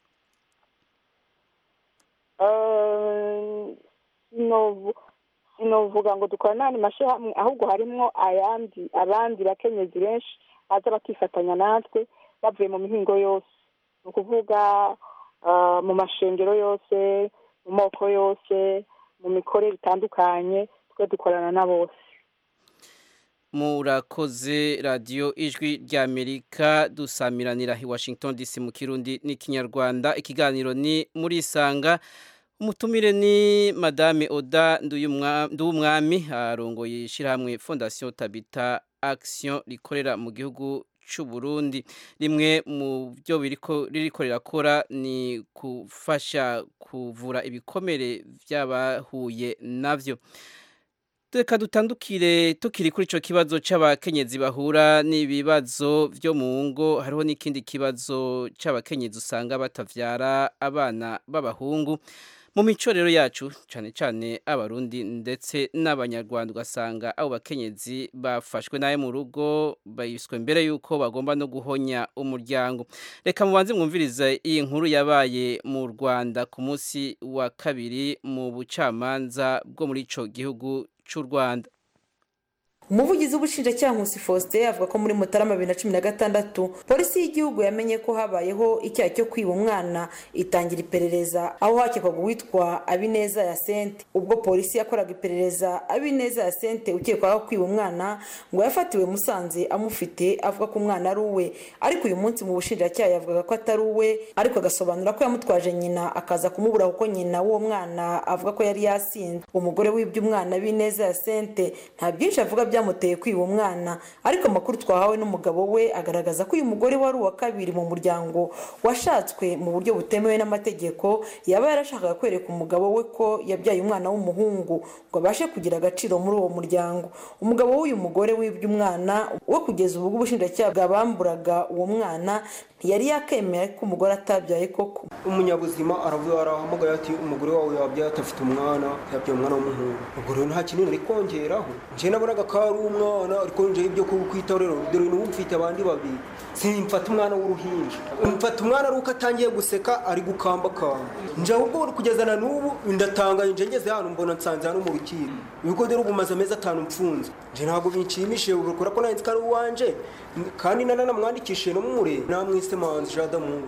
Eh, sinovu- sinovuga ngo dukora n'andi mashyirahamwe ahubwo harimwo ayandi abandi bakenyezi benshi baza bakifatanya natwe bavuye mu mihingo yose ni ukuvuga eh, mu mashengero yose mu moko yose mu mikorere itandukanye twe dukorana na bose murakoze radiyo ijwi ry'amerika dusamiranira i washington dc mu kirundi n'ikinyarwanda ikiganiro ni muri isanga umutumire ni madame oda Nduyumwa- nduwumwami arongoye ishyirahamwe fondasiyo tabita action rikorera mu gihugu cy'u Burundi rimwe mu byo biriko ririko rirakora ni gufasha kuvura ibikomere by'abahuye navyo Reka dutandukire tukiri kuri ico kibazo c'abakenyezi bahura n'ibibazo vyo mu ngo hariho n'ikindi kibazo c'abakenyezi usanga batavyara abana b'abahungu mu mico rero yacu cane cane abarundi ndetse n'abanyarwanda ugasanga abo bakenyezi bafashwe naye mu rugo bayiswe mbere yuko bagomba no guhonya umuryango reka mubanze mwumvirize iyi nkuru yabaye mu Rwanda ku munsi wa kabiri mu bucamanza bwo muri ico gihugu cy'u Rwanda umuvugizi w'ubushinjacyaha nkusi faustin avuga ko muri mutarama bibiri na cumi na gatandatu polisi y'igihugu yamenye ko habayeho icyaha cyo kwiba umwana itangira iperereza aho hakekwaga uwitwa abineza ya sente ubwo polisi yakoraga iperereza abineza ya sente ukekwaho kwiba umwana ngo yafatiwe musanze amufite avuga ko umwana ari uwe ariko uyu munsi mu bushinjacyaha yavugaga ko atari uwe ariko agasobanura ko yamutwaje nyina akaza kumubura kuko nyina w'uwo mwana avuga ko yari yasinze umugore wibye umwana bineza ya sente nta byinshi avuga byamuteye kwiba umwana ariko amakuru twahawe n'umugabo we agaragaza ko uyu mugore wari uwa kabiri mu muryango washatswe mu buryo butemewe n'amategeko yaba yarashakaga kwereka umugabo we ko yabyaye umwana w'umuhungu ngo abashe kugira agaciro muri uwo muryango umugabo w'uyu mugore wibye umwana we kugeza ubu ubushinjacyaha bwabamburaga uwo mwana ntiyari yakemera ko umugore atabyaye koko umunyabuzima aravuga arahamagaye ati umugore wawe yabyaye atafite umwana yabyaye umwana w'umuhungu ubwo rero nta kinini ari kongeraho njye nabonaga ko ari umwana ariko njyewe ibyo kukwitaho rero dore n'ubu mfite abandi babiri simfata umwana w'uruhinja mfata umwana ari uko atangiye guseka ari gukambakamba njye ahubwo kugeza na n'ubu ndatangaye nje ngeze hano mbona nsanze hano mu rukiko ibigo rero ubu maze amezi atanu mfunze njye ntabwo binshimishije kubera ko nanditse ko ari uwanje kandi nanamwandikishije no mure namwise manzi jadamungu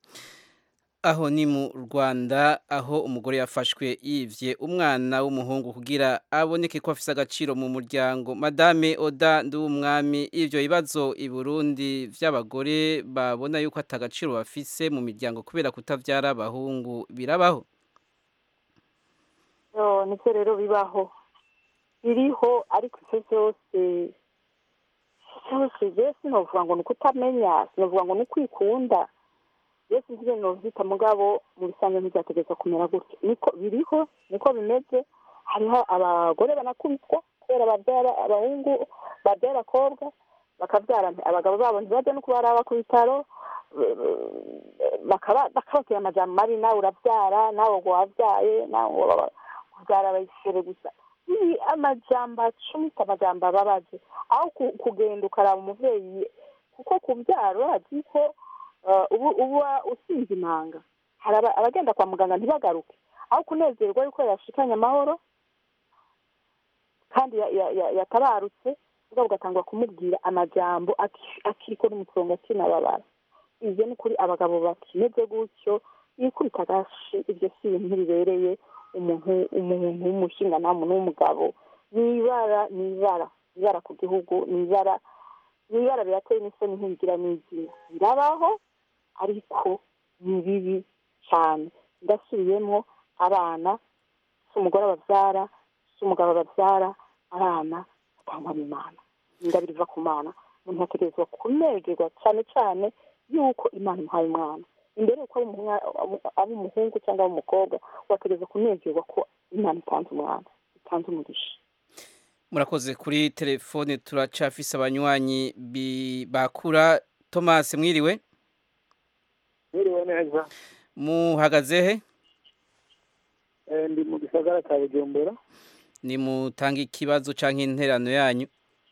aho ni mu Rwanda aho umugore yafashwe yivye umwana w'umuhungu kugira aboneke ko afise agaciro mu muryango madame Oda Nduwumwami ivyo bibazo i Burundi vy'abagore babona yuko atagaciro bafise mu miryango kubera kutavyara abahungu birabaho yo nivyo rero bibaho biriho ariko ivyo vyose byose je sinovuga ngo ni ukutamenya sinovuga ngo ni ukwikunda byose nzire novyita mugabo mu bisanzwe ntibyategerezwa kumera gutya niko biriho niko bimeze hariho abagore banakubitwa kubera babyara abahungu babyara abakobwa bakabyara abagabo babo ntibajya no kubaraba ku bitaro bakabatera amajambo mabi nawe urabyara nawe ngo wabyaye nawe ngo kubyara bayisere gusa ni amajambo acumita amajambo ababaje aho kugenda ukaraba umuvyeyi kuko kubyara urazi ko uba usinze imanga hari abagenda kwa muganga ntibagaruke aho kunezerwa yuko yashikanye amahoro kandi yatabarutse ubwo ugatangwa kumubwira amajambo akiriko n'umutongo akinababara ivyo ni kuri abagabo bakimeze gutyo yikubita agashi ibyo si ibintu ntibibereye umuntu umuntu w'umushingantamu n'umugabo ni ibara ni ibara ibara ku gihugu ni ibara ni ibara birateye n'isoni ntibigira n'izina birabaho ariko ni bibi cyane ndasubiyemo abana si umugore babyara si umugabo babyara abana batangwa n'imana ingabire iva ku mana umuntu ategerezwa kunegerwa cyane cyane yuko imana imuhaye umwana imbere yuko aba umuhungu cyangwa aba umukobwa wategereza kunegerwa ko imana itanze umwana itanze umugisha murakoze kuri telefone turacafise abanywanyi bakura thomas mwiriwe mwiriwe neza muhagaze he ndi mu gisagara cya bujumbura ni mutange ikibazo cyangwa interano yanyu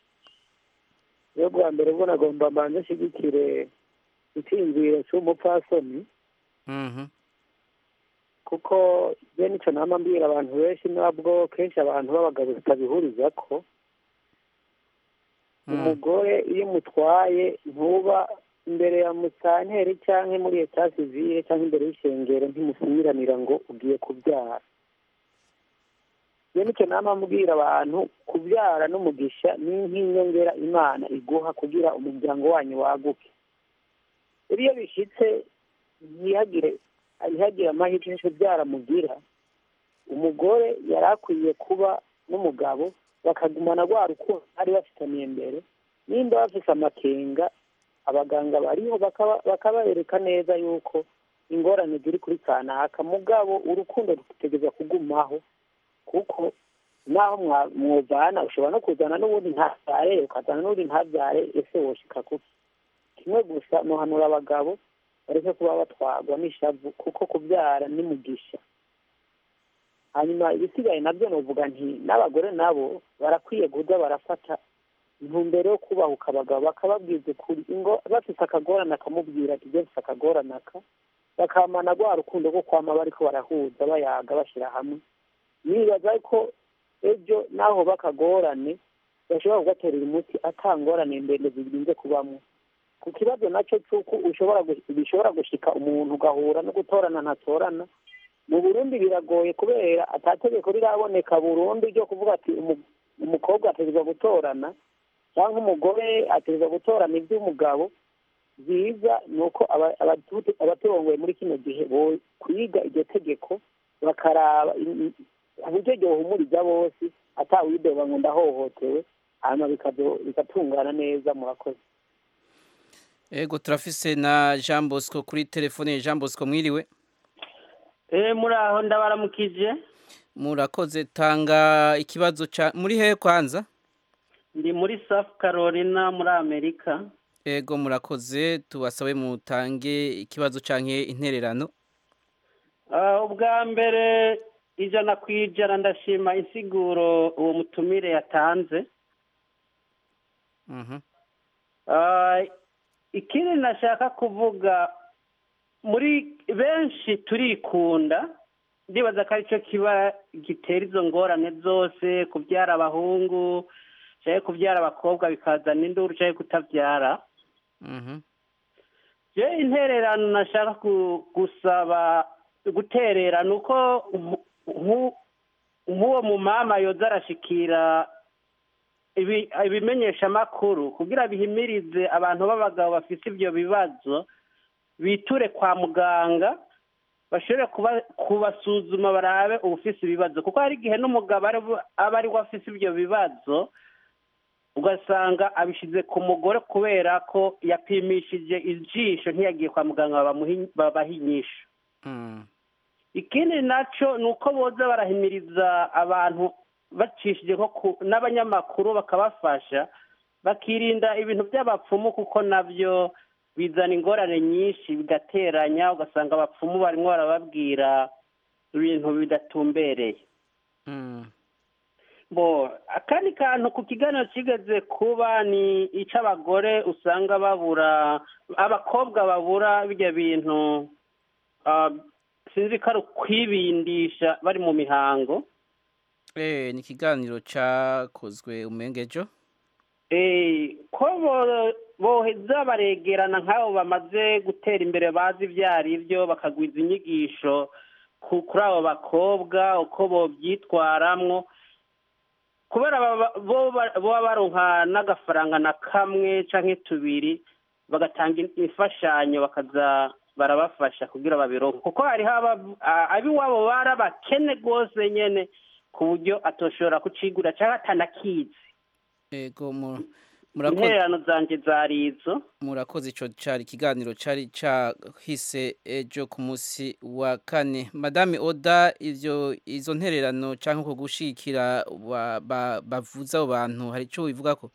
yo bwa mbere bwo nagomba mbanze nshyigikire icyiyumviro cy'umupfasoni kuko bene icyo nama mbwira abantu benshi nabwo kenshi abantu b'abagabo tutabihuriza ko umugore iyo umutwaye ntuba imbere ya musanteri cyangwa muri eta sivire cyangwa imbere y'ishengero ntimusumiranira ngo ugiye kubyara bene icyo nama mbwira abantu kubyara n'umugisha ni nk'inyongera imana iguha kugira umuryango wanyu waguke iyo bishyitse ntihagire ntihagire amahirwe yo kubyara mugira umugore yari akwiye kuba n'umugabo bakagumana rwa rukundo bari bafitaniye mbere nimba bafite amakenga abaganga bariho bakabereka neza yuko ingorane ziri kuri kanaka mugabo urukundo rutegereza kugumaho kuko naho mwuvana ushobora no kuzana n'ubundi ntabyare ukazana n'ubundi ntabyare ese woshika kuki kimwe gusa nuhanura abagabo bareke kuba batwarwa n'ishavu kuko kubyara ni mugisha hanyuma ibisigaye nabyo nuvuga nti n'abagore nabo barakwiye kuza barafata intumbero yo kubahuka abagabo bakababwiza ukuri ingo bafite akagorane akamubwira ati ibyo mfite akagorane aka bakamana rwa rukundo rwo kwama bariko barahuza bayaga bashyira hamwe nibaza ko ejo naho bakagorane bashobora kugaterera umuti atangorane ndende zirinze kubamo ku kibazo nacyo cy'uko ushobora bishobora gushika umuntu ugahura no gutorana ntatorana mu burundi biragoye kubera atategeko riraboneka burundu ryo kuvuga ati umukobwa ategerezwa gutorana cyangwa umugore ategerezwa gutorana iby'umugabo byiza ni uko abaturongoye muri kino gihe kwiga iryo tegeko bakaraba uburyo ryohumuriza bose atawidoba ngo ndahohotewe hanyuma bigatungana neza murakoze ego turafise na jean bosco kuri telefone jean bosco mwiriwe eh muri aho ndabaramukije murakoze tanga ikibazo ca muri hehe kwanza ndi muri south carolina muri amerika ego murakoze tubasabe mutange ikibazo canke intererano ubwa mbere ijana ku ijana ndashima insiguro uwo mutumire yatanze ikindi nashaka kuvuga muri benshi turikunda ndibaza ko aricyo kiba gitera izo ngorane zose kubyara abahungu cyangwa kubyara abakobwa bikazana induru cyangwa kutabyara je intererano nashaka gusaba guterera ni uko nk'uwo mumama yoza arashikira ibimenyeshamakuru kugira bihimirize abantu b'abagabo bafite ibyo bibazo biture kwa muganga bashobore kubasuzuma barabe ubufise ibibazo kuko hari igihe n'umugabo aba ari we afite ibyo bibazo ugasanga abishyize ku mugore kubera ko yapimishije ijisho ntiyagiye kwa muganga babaha inyisho ikindi nacyo ni uko boza barahimiriza abantu bacishije nko n'abanyamakuru bakabafasha bakirinda ibintu by'abapfumu kuko nabyo bizana ingorane nyinshi bigateranya ugasanga abapfumu barimo barababwira ibintu bidatumbereye bo akandi kantu ku kiganiro kigeze kuba ni icy'abagore usanga babura abakobwa babura bijya bintu sinzi ko ari ukwibindisha bari mu mihango ni ikiganiro cyakozwe umengejo ko boheza baregerana nk'abo bamaze gutera imbere bazi ibyo ari byo bakagwiza inyigisho ku- kuri abo bakobwa uko bobyitwaramwo kubera baba- bo ba- boba baronka n'agafaranga na kamwe canke tubiri bagatanga in- imfashanyo bakaza barabafasha kugira babironke kuko hariho aba- a- ab'iwabo bari abakene rwose nyene ku buryo atoshobora kucigura canke atanakizi Ego mu- murakoze intererano zanje zari izo murakoze ico cari ikiganiro cari cahise ejo ku munsi wa kane madame oda ivyo izo ntererano canke uko gushikira ba- ba- bavuza abo bantu hari ico bivugako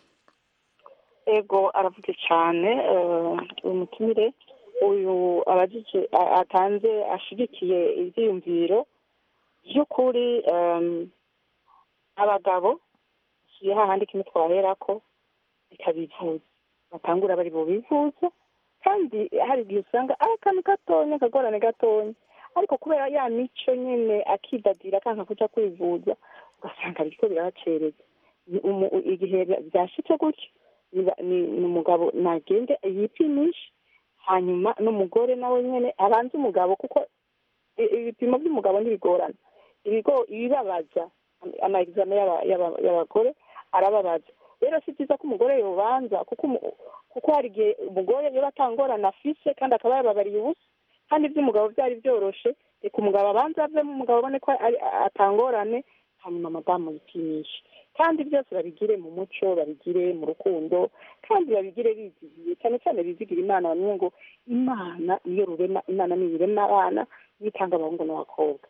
ego aravuze cyane eh, uyu mutumire uyu abajije a- atanze ashigikiye ibyiyumviro by'ukuri em, abagabo si hahandi kimwe twaherako bikabivuza batangura bari bubivuza kandi hari igihe usanga ari akantu gatonya akagorane gatonya ariko kubera ya mico nyine akidadira akanka kuja kwivuza ugasanga biriko birabacereza Ni umu- igihe byashitse gutyo niba- ni ni umugabo nagende yipimishe hanyuma n'umugore nawe nyine abanze umugabo kuko i- ibipimo by'umugabo ntibigorana ibigo ibibabaza ama examen y'aba- y'aba- y'abagore arababaza rero si byiza ko umugore yobanza kuko umu- kuko hari igihe umugore yoba atangorana afise kandi akaba yababariye ubusa kandi iby'umugabo byari byoroshe reka umugabo abanza avemo umugabo abone ko ari- atangorane hanyuma madamu yipimishe kandi byose babigire mu muco babigire mu rukundo kandi babigire bizigiye cyane cyane bizigira imana bamwe ngo imana niyo rurema imana niyo irema abana yitanga abahungu n'abakobwa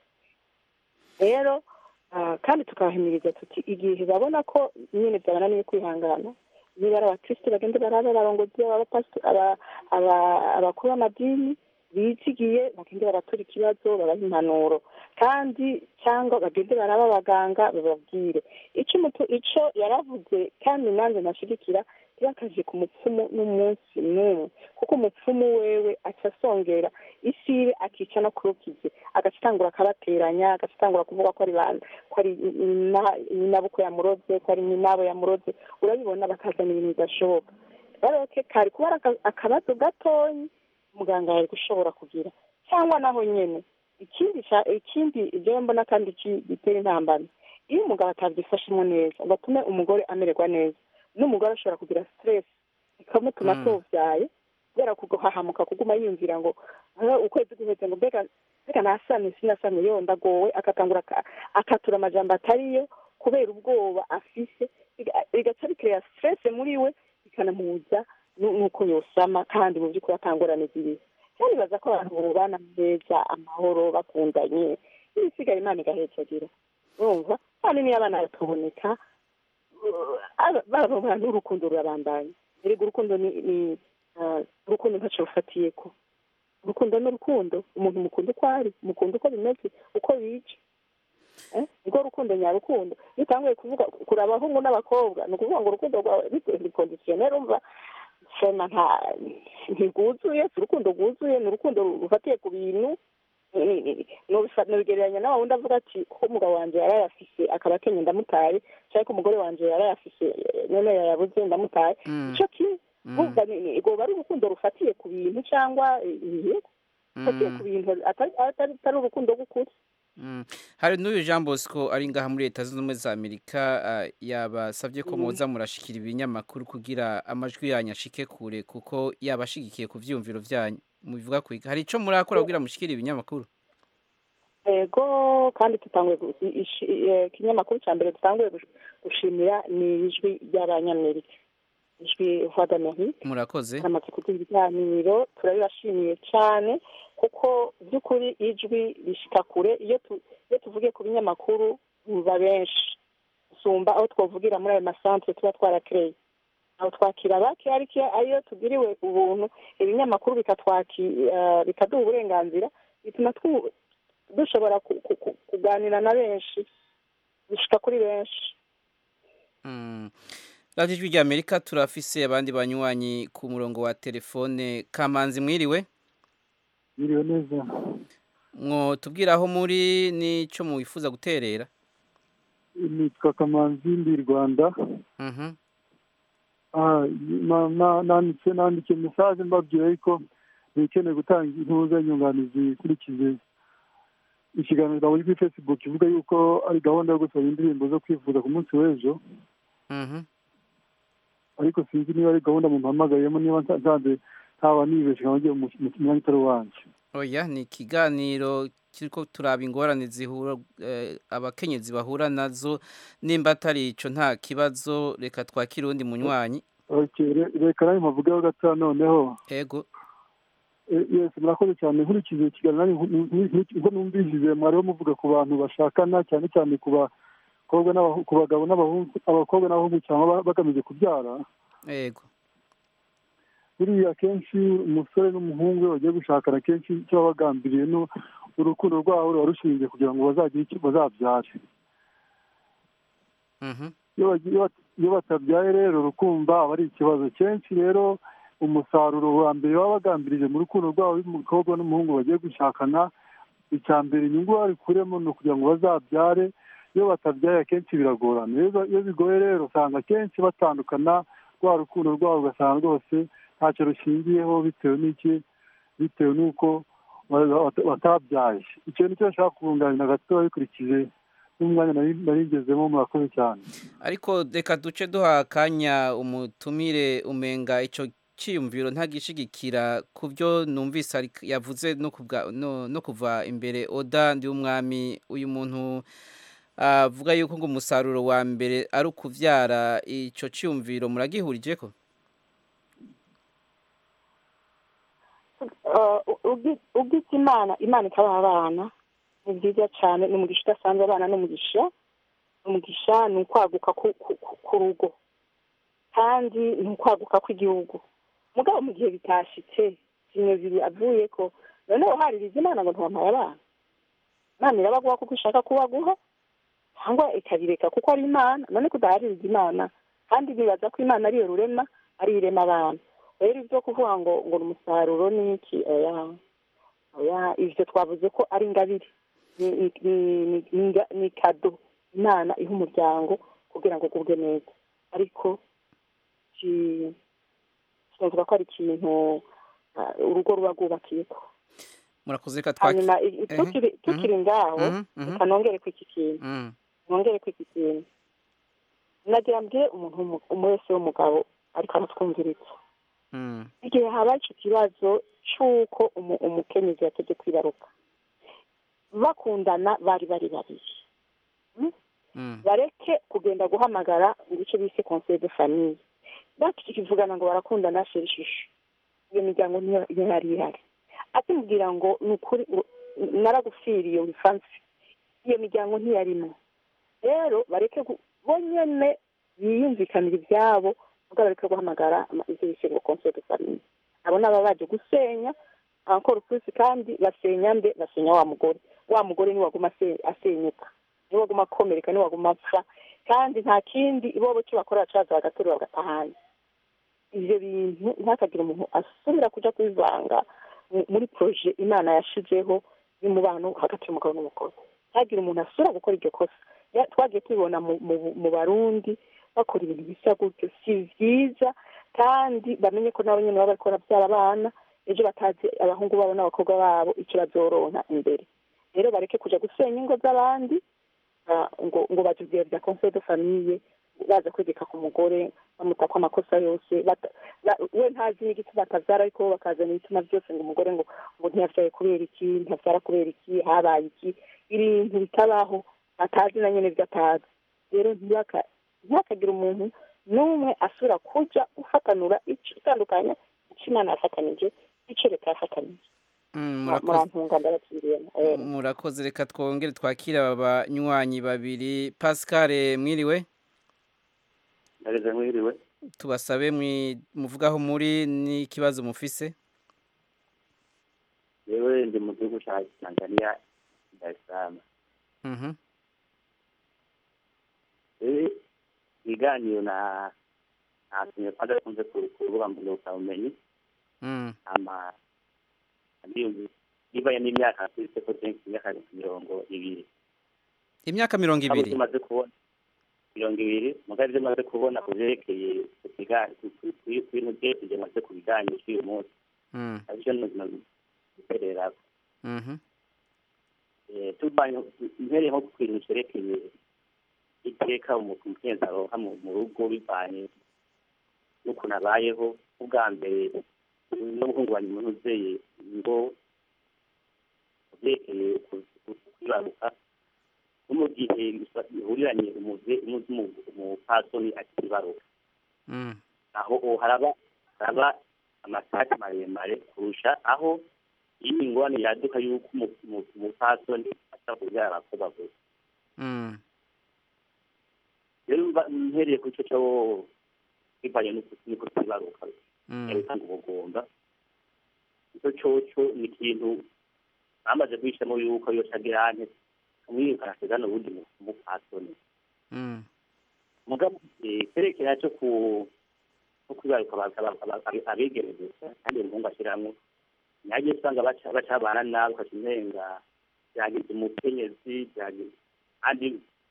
rero ah, kandi tukabahimiriza tuti igihe babona ko nyine byabananiye kwihangana niba ari abakristo bagende barabe abarongozi abapasito- aba- aba- abakuru b'amadini bizigiye bagende baratura ikibazo babaha impanuro kandi cyangwa bagende baraba abaganga bababwire icyo umutu icyo yaravuze kandi nanjye nashigikira ntibakaje ku mupfumu n'umunsi n'umwe kuko umupfumu wewe aca asongera isibe akica no kurukize agaca atangura akabateranya agaca atangura kuvuga ko ari bande ko ari nyina- nyinabukwe yamuroze ko ari nyinabo yamuroze urabibona bakazana ibintu bidashoboka rero ke kari kuba ari aka- akabazo gatonyi muganga yari gushobora kugira cyangwa naho nyene ikindi ca- ikindi ibyo mbona kandi ki- gitera intambara iyo umugabo atabyifashemo neza ngo atume umugore amererwa neza n'umugore ashobora kugira stress ikamutuma Mm. atuvyaye kubera kuhahamuka kuguma yiyumvira ngo "Ah, ukwezi guheze ngo mbega mbega nasamye sinasamye yo ndagowe akatangura aka- akatura amajambo atariyo kubera ubwoba afise biga- bigaca bikereya stress muri we bikanamubuza nu- nuko yosama kandi mu by'ukuri atangorane zibiri kandi baza ko abantu bubana neza amahoro bakundanye ibisigaye imana igahecagira urumva kandi niyo abana bakaboneka baba bantu urukundo rurabandanya erega urukundo ni ni ah, urukundo ntacyo rufatiye ko urukundo ni urukundo umuntu mukunda uko ari mukunda uko bimeze uko bica Eh, nirwo rukundo nyarukundo iyo utanguye kuvuga kuraba abahungu n'abakobwa ni ukuvuga ngo urukundo rwawe rikondisiyoneri umva sema nta ntirwuzuye si urukundo rwuzuye ni urukundo rufatiye ku bintu ni- ni- nubifa- nubigereranya nawe wundi avuga ati ko umugabo wanjye yarayafise akaba akenye ndamutaye cyangwa ko umugore wanjye yarayafise eh, none yayabuze ndamutaye Mm. ico kimwe bumva ni- ni- rwoba ari urukundo rufatiye ku bintu cyangwa ibihe rufatiye ku bintu atari atari- atari urukundo rw'ukuri Mm. hari n'uyu jean bosco ari ngaha muri leta zunze ubumwe za amerika ah, yabasabye ko Mhm. muza murashikira ibinyamakuru kugira amajwi yanyu ashike kure kuko yabashigikiye ku vyiyumviro vyanyu mubivuga kwiga hari ico murakora kugira mushikire ibinyamakuru ego kandi tutanguye gu- i- ishi- eh, ikinyamakuru cya mbere dutanguye gush- gushimira ni ijwi ry'abanyamerika ijwi voix d'amerique murakoze amaze kuduha ibiganiro turabibashimiye cyane kuko by'ukuri ijwi rishika kure iyo tu- iyo tuvugiye ku binyamakuru biba benshi gusumba aho twavugira muri ayo masantere tuba twarakereye aho twakira bake ariko iyo- iyo tugiriwe ubuntu ibinyamakuru bikatwaki eh, bikaduha uburenganzira bituma twu- dushobora ku- ku- ku- kuganira na benshi bishika kuri benshi Mm. radiyo ijwi rya amerika turafise abandi banywanyi ku murongo wa telefone kamanzi mwiriwe Biriwe neza mwo tubwira aho muri n'ico mwifuza guterera nitwa kamanzi ndi i rwanda Mhm. Ah, na- na- nanditse nanditse mesaje mbabwira yuko nikeneye gutanga intuza nyunganizi ikurikije ikiganiro nabonye kuri facebook ivuga yuko ari gahunda yo gusaba indirimbo zo kwifuza ku munsi w'ejo Mhm. ariko sinzi niba ari gahunda mumpamagayemo niba nsa- nsanze ntaba nibeshe nkaba ngiye mu mu mwanya utari uwanjye oya ni ikiganiro kiriko turaba ingorane zihura eh, abakenyezi bahura nazo nimba atari ico nta kibazo reka twakire uwundi munywanyi Okay, re- reka nawe mpavugeho gatoya noneho ego Eh, yes murakoze cyane nkurikije ikiganiro nanjye nku- nku- nku- nkuko numvishije mwariho muvuga ku bantu bashakana cyane cyane ku bakobwa n'abahu- ku bagabo n'abahungu abakobwa n'abahungu cyangwa ba- bagamije kubyara ego buriya akenshi umusore n'umuhungu iyo bagiye gushakana akenshi icyo baba bagambiriye ni urukundo rwabo ruba rushingiye kugira ngo bazagire icyo bazabyare Mhm. iyo bagiye- iyo bat- iyo batabyaye rero rukumva aba ari ikibazo kenshi rero umusaruro wa mbere baba bagambirije mu rukundo rwabo y'umukobwa n'umuhungu bagiye gushakana icya mbere inyungu babikuremo ni ukugira ngo bazabyare iyo batabyaye akenshi biragorana Iyo- iyo bigoye rero usanga akenshi batandukana rwa rukundo rwabo ugasanga rwose ntacyo rushingiyeho bitewe n'iki bitewe n'uko ba- ba- batabyaye icyo nicyo nshaka kubunganira gatoya bikurikije n'umwanya nari nari ngezemo murakoze cyane ariko reka duce duha akanya umutumire umenga ico ciyumviro ntagishigikira ku byo numvise ari- yavuze no kubwa- no- no kuva imbere oda ndi umwami uyu muntu avuga yuko ngo umusaruro wa mbere ari ukuvyara ico ciyumviro muragihurijeko ubwitse imana imana ikabaha abana ni byiza cyane ni umugisha udasanzwe abana ni umugisha umugisha ni ukwaguka ku- ku- ku- ku rugo kandi ni ukwaguka kw'igihugu mugabo mu gihe bitashitse kimwe avuye ko noneho haririza imana ngo ntiwampaye abana imana irabaguha kuko ishaka kubaguha cyangwa ikabireka kuko ari imana none kudahaririza imana kandi bibaza ko imana ariyo rurema ariyo irema abantu rero ibyo kuvuga ngo ngo ni umusaruro ni iki oya oya ibyo twavuze ko ari ingabire ni- ni- ni- ni- ni inga- ni kado imana iha umuryango kugira ngo ugubwe neza ariko ki- tunavuga ko ari ikintu ah, urugo ruba rwubakiyeko murakoze reka twaki hanyuma i- i- Ehe, tukiri tukiri mhm, ngaho mhm, mhm. reka nongere ku iki kintu Mm, nongere ku iki kintu nagira mbwire umuntu w'umu- umuntu wese w'umugabo ariko aratwumviriza mm, igihe haba icyo kibazo cy'uko umu- umukenyezi yategeye kwibaruka bakundana bari bari babiri mm. bareke kugenda guhamagara ngo icyo bise conseil de famille bakivugana ngo barakundana shira ishusho iyo miryango niyo niyo yari ihari akimubwira ngo ni ukuri ngo naragufiriye wifansi iyo miryango ntiyarimo rero bareke gu- bo nyene biyumvikanira ibyabo ubwo bareke guhamagara ama- ivyo bise ngo conseil de famille abo ni ababa baje gusenya encore plus kandi basenya mbe basenya wa mugore wa mugore niwe waguma ase- asenyuka niwe waguma akomereka niwe waguma apfa kandi nta kindi ibobo cyo bakora bacaza bagaterura bagatahana ivyo bintu ntihakagire umuntu asubira kuja kubivanga mu- muri proje imana yashizeho y'umubano hagati y'umugabo n'umugore ntihagire umuntu asubira gukora iryo kosa Ya- twagiye tubibona mu, mu, mu barundi bakora ibintu bisa gutyo si vyiza kandi bamenye ko nabo nyene baba bariko baravyara abana ejo batazi abahungu babo n'abakobwa babo icyo bazoronka imbere rero bareke kuja gusenya ingo z'abandi ah, ngo ngo batubwire bya conseil de famille baza kwegeka ku mugore bamuta ko amakosa yose bata- ba- we ntazi n'igituma atavyara ariko bo bakazana ibituma byose ngo umugore ngo ngo ntiyavyaye kubera iki ntiyavyara kubera iki habaye iki ibintu bitabaho atazi na nyene ibyo atazi rero ntiyaka- ntihakagire umuntu n'umwe asubira kuja gufatanura ico itandukanya ico imana yafatanije ico leta yafatanije Mm, murakoze murantunga ndabakiriyemo eh. murakoze reka twongere twakire aba banywanyi babiri pascal mwiriwe ndageze mwiriwe tubasabe mwi- muvugaho muri n'ikibazo mufise yewe ndi mu gihugu cya tanzania dar es salaam Mhm. rero ibiganiro na ntatumye kwanza kunze ku ku rubuga mbonekabumenyi Mm. ama ndiyumvi nibaye n'imyaka mfise ko jenshi imyaka mirongo ibiri imyaka mirongo abo ibiri tumaze kubona mirongo ibiri mugabo ibyo maze kubona ku byerekeye ku kiga- ku- ku- ku- ku bintu byose ibyo maze ku bijyanye cy'uyu munsi Mm. aribyo gukorera Mhm. tuvanye mpereye nko ku kintu cyerekeye iteka umugenzi aronka mu mu rugo bivanye n'ukuntu abayeho ubwa mbere no guhungabanya umuntu uzeye ngo byerekeye ku- ku- kwibaruka no mu gihe bihuriranye umuze- umu- umu- umupasoni akibaruka Mm. aho o haraba haraba amasake maremare kurusha aho iyi ngorane yaduka y'uko umu- umu- umupasoni ashobora kubyara abakobwa gusa Mm. rero mba- mpereye ku cyo cyo bivanye n'uko n'uko twibaruka Mm. gutanga ubugomba icyo cyoco ni ikintu bamaze guhishamo yuko iyo cagirante kamwirukana kigana ubundi mu- umupasoni Mm. mugabo eh, kerekera cyo ku no kwibaruka aba- aba- aba- abi- abigeme gusa kandi umuhungu ashiramwo nagiye usanga baca bacabana nabi ukaca umenga byagize umukenyezi byagize kandi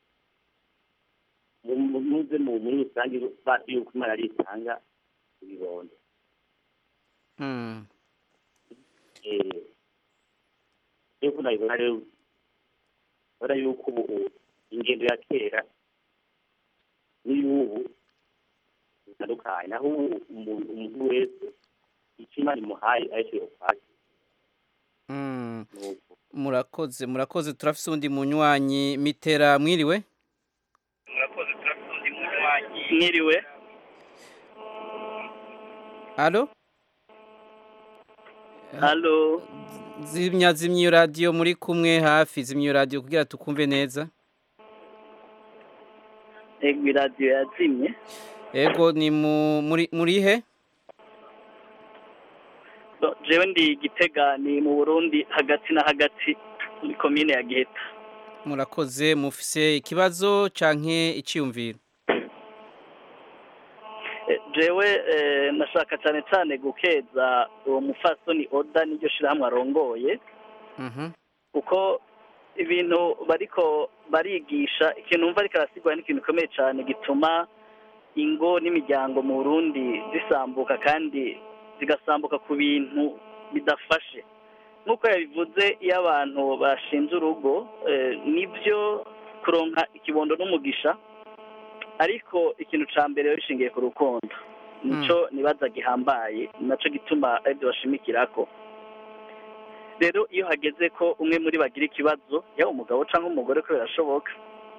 mu- mu- muze mu muri rusange bazi yuko imana ari itanga ibibondo Mm. eh yuko nabibona rero ubona yuko ubu ingendo ya kera n'iy'ubu bitandukanye naho ubu umuntu umuntu wese icyo imana imuhaye aricyo yokwakira Mm. nuko murakoze murakoze turafise undi munywanyi mitera mwiriwe mwiriwe alo halo zimya zimya iyo radiyo muri kumwe hafi zimya iyo radiyo kugira tukumve neza ego iradiyo yazimye ego ni mu muri muri he So, jewe ndi gitega ni mu burundi hagati na hagati muri komine ya giheta murakoze mufise ikibazo canke iciyumviro Eh, jewe eh, nashaka cyane cyane gukeza uwo mufasoni oda n'iryo shirahamwe arongoye Mhm. kuko ibintu bariko barigisha ikintu umva ariko arasigura ni ikintu gikomeye cyane gituma ingo n'imiryango mu burundi zisambuka kandi zigasambuka ku bintu bidafashe nk'uko yabivuze iyo abantu bashinze urugo eh, nibyo kuronka ikibondo n'umugisha ariko ikintu ca mbere rero bishingiye ku rukundo nico nibaza gihambaye naco gituma aribyo bashimikirako rero iyo hageze ko umwe muri bagira ikibazo yaba umugabo cyangwa umugore ko birashoboka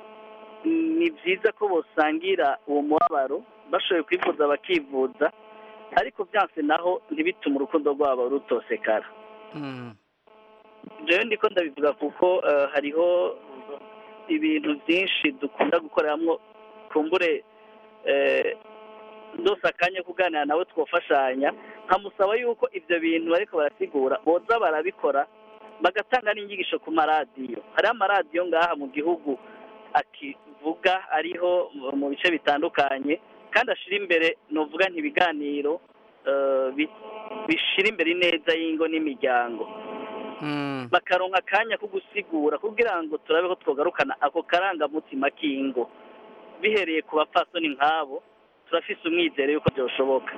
ni byiza ko bosangira uwo mubabaro bashoboye kwivuza bakivuza ariko byanse naho ntibitume urukundo rwabo rutosekara Mm. jewe ndiko ndabivuga kuko eh, hariho ibintu byinshi dukunda gukoreramo kumbure eh, ndose akanya kuganira nawe twafashanya nkamusaba yuko ibyo bintu bariko barasigura boza barabikora bagatanga n'inyigisho ku maradiyo hariho amaradiyo ngaha mu gihugu akivuga ariho mu- mu bice bitandukanye kandi ashira imbere novuga ntibiganiro eh, bi- bishira imbere ineza y'ingo n'imiryango Mm. bakaronka akanya ko gusigura kugira ngo turabe ko twogarukana ako karangamutima k'ingo bihereye ku bapfasoni nk'abo turafise umwizero yuko byoshoboka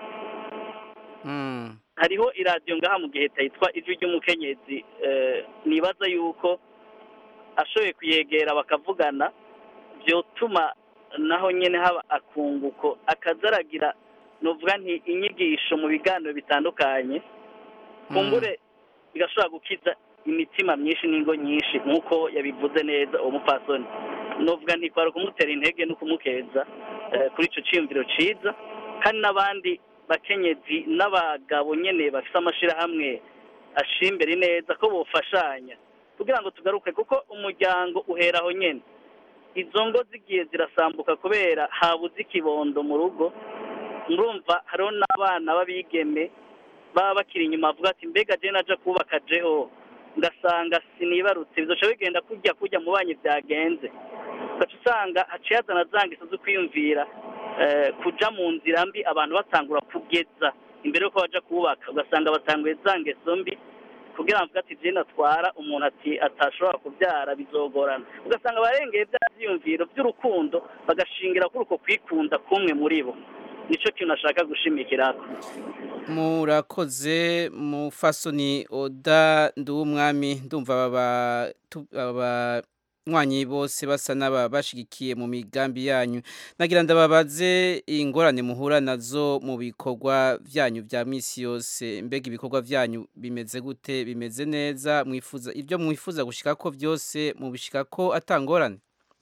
Mm. hariho iradiyo ngaha mu gihe yitwa ijwi ry'umukenyezi eh, nibaza yuko ashoboye kuyegera bakavugana byotuma naho nyine haba akunguko akazaragira nuvuga nti inyigisho mu biganiro bitandukanye kumbure bigashobora gukiza imitima myinshi n'ingo nyinshi nk'uko yabivuze neza uwo mupfasoni nuvuga nti kwari kumutera intege no kumukeza eh, kuri ico ciyumviro ciza kandi n'abandi bakenyezi n'abagabo nyene bafise amashirahamwe ashira imbere neza ko bofashanya kugira ngo tugaruke kuko umuryango uhera aho nyene izo ngo zigiye zirasambuka kubera habuze ikibondo mu rugo murumva hariho n'abana b'abigeme baba bakiri inyuma bavuga ati mbega je naja kubaka jeho ngasanga sinibarutse bizoca bigenda kurya kurya mu banyi byagenze ugaca usanga haciye hazana za ngeso zo kwiyumvira eh, kuja mu nzira mbi abantu batangura kugeza imbere yuko baja kubaka ugasanga batanguye za ngeso mbi kugira ngo avuge ati jene atwara umuntu ati atashobora kubyara bizogorana ugasanga abarengeye bya byiyumviro by'urukundo bagashingira kuri uko kwikunda kumwe muri bo nicyo kintu ashaka gushimikira murakoze mufasoni oda nduwumwami ndumva aba tu- aba nywanyi bose basa n'ababashigikiye mu migambi yanyu nagira ndababaze ingorane muhura nazo mu bikorwa byanyu bya misi yose mbega ibikorwa byanyu bimeze gute bimeze neza mwifuza ibyo mwifuza gushika ko byose mubishika ko atangorane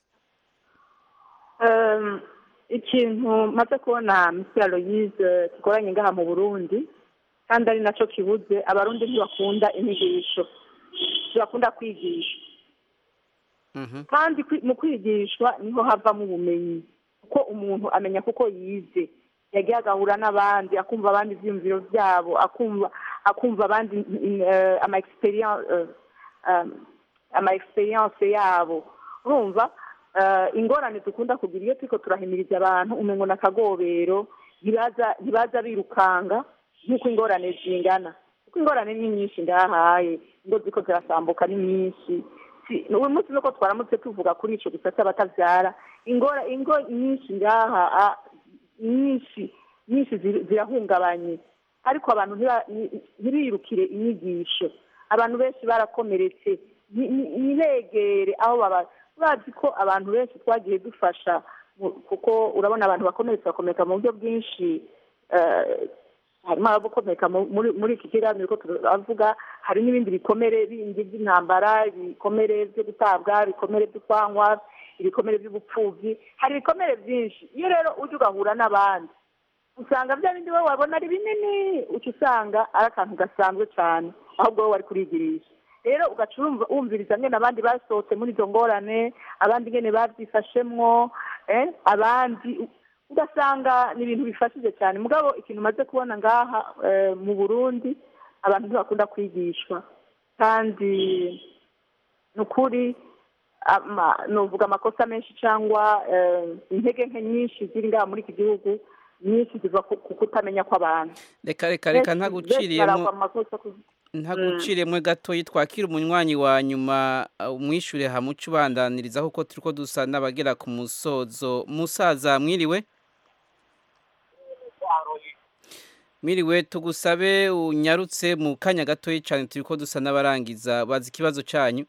Ehm, ikintu maze kubona misi aloyize kikoranye ngaha mu burundi kandi ari nacyo kibuze abarundi ntibakunda inyigisho ntibakunda kwigisha kandi kwi- mu kwigishwa niho havamo ubumenyi kuko umuntu amenya kuko yize yagiye agahura n'abandi akumva abandi ibyiyumviro byabo akumva akumva abandi mm, eh, ama experience eh, um, ama experience yabo urumva eh, ingorane dukunda kugira iyo turiko turahimiriza abantu umengo na kagobero ntibaza ntibaza birukanga nk'uko ingorane zingana kuko ingorane ni nyinshi ngahaye ingo ziko zirasambuka ni nyinshi Si- uyu munsi nuko twaramutse tuvuga kuri ico gisata batavyara ingora ingo nyinshi ngaha ah, nyinshi nyinshi ziri- zirahungabanye ariko abantu ntiba- ni- ntibirukire inyigisho abantu benshi barakomeretse ni- ni- ntibegere aho baba bazi ko abantu benshi twagiye dufasha mu- kuko urabona abantu bakomeretse bakomereka mu buryo bwinshi eh, harimo abakomereka mu- muri muri iki kiganiro ko turavuga hari n'ibindi bikomere bindi by'intambara ibikomere byo gutabwa ibikomere byo kwanywa ibikomere by'ubupfubyi hari ibikomere byinshi iyo rero ujya ugahura n'abandi usanga bya bindi wowe wabona ari binini uca usanga ari akantu gasanzwe cyane ahubwo wowe wari kurigirisha rero ugaca urumva- wumviriza ngene abandi basohotse muri izo ngorane abandi ngene babyifashemwo eh, abandi ugasanga ni ibintu bifashije cyane mugabo ikintu umaze kubona ngaha eh, mu burundi abantu ntibakunda kwigishwa kandi ni ukuri ama- nuvuga amakosa menshi cyangwa eh, intege nke nyinshi ziri ngaha muri iki gihugu nyinshi ziva ku ku kutamenya kw'abantu reka reka reka Benshi- benshi ntaguciriyemo baragwa mu makosa ku- ntaguciriyemo gatoyi twakira umunywanyi wa nyuma uh, umwishure hamuca ubandaniriza kuko turiko dusa n'abagera ku musozo musaza mwiriwe mwiriwe tugusabe unyarutse mu kanya gatoyi cyane turiko dusa n'abarangiza bazi ikibazo cyanyu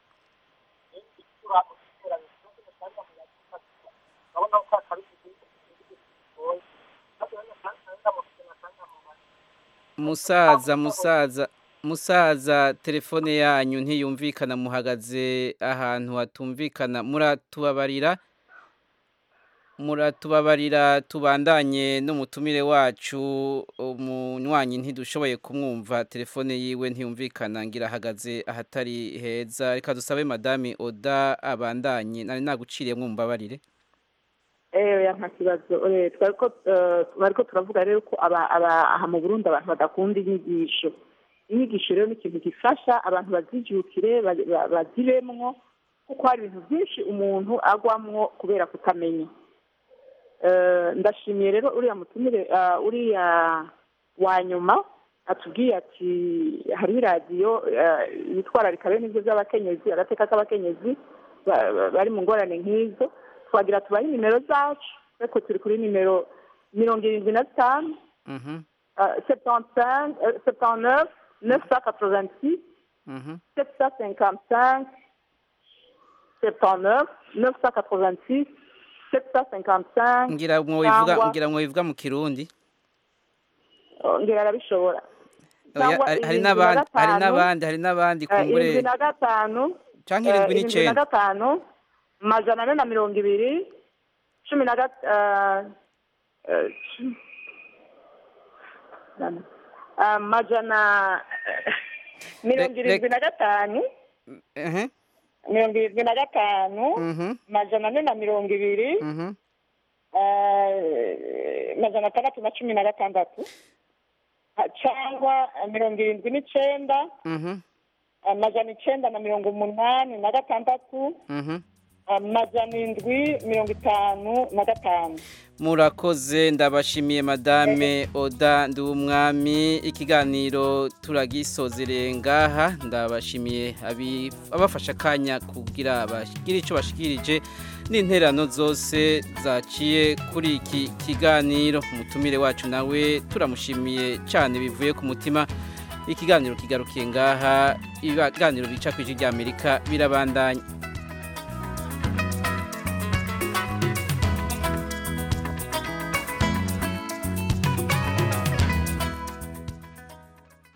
musaza musaza musaza telefone yanyu ntiyumvikana muhagaze ahantu hatumvikana muratubabarira muratubabarira tubandanye n'umutumire wacu umunywanyi ntidushoboye kumwumva telefone yiwe ntiyumvikana ngira ahagaze ahatari heza reka dusabe madame oda abandanye nari naguciriye mwumbabarire eee nta kibazo eh, twari ko eh, twari ko turavuga rero ko aba- aba- aha mu burundi abantu badakunda inyigisho inyigisho rero ni ikintu gifasha abantu bazijukire ba- ba- bazibemwo kuko hari ibintu byinshi umuntu agwamwo kubera kutamenya Eh, ndashimiye rero uriya mutumire ah, uriya wa nyuma atubwiye ati hariho iradiyo eh, yitwararika bene ibyo by'abakenyezi agateka k'abakenyezi ba- ba- bari mu ngorane nk'izo twagira tubahe nimero zacu ariko turi kuri nimero mirongo irindwi na zitanu Mhm, septantinq septanneuf neuf cent quatre-vingt-six mhm. sept cent cinquante-cinq septanneuf neuf cent quatre-vingt-six sept cent cinquante-cinq ngira mwobivuga cyangwa- ngira mwobivuga mu kirundi ngira arabishobora Oya, cyangwa hari- hari irindwi na n'abandi hari gatanu, n'abandi hari n'abandi eh, kumbure irindwi na gatanu canke eh, irindwi irindwi na n'icenda gatanu majana ane na mirongo ibiri cumi na gat eh, eh, cu- eh, majana eh, mirongo Re- irindwi na gatanu ehe mirongo irindwi na gatanu mhm majana ane na mirongo ibiri mhm eh, majana atandatu na cumi na gatandatu Ah, cyangwa eh, mirongo irindwi n'icenda mhm amajana icenda na mirongo umunani na gatandatu mhm amajana indwi mirongo itanu na gatanu murakoze ndabashimiye madame oda nduwumwami ikiganiro turagisozereye ngaha ndabashimiye abi- abafasha akanya kugira bagire icyo bashikirije n'interano zose zaciye kuri iki kiganiro umutumire wacu nawe turamushimiye cyane bivuye ku mutima ikiganiro kigarukiye ngaha ibiganiro bica ku ijwi ry'amerika birabandanya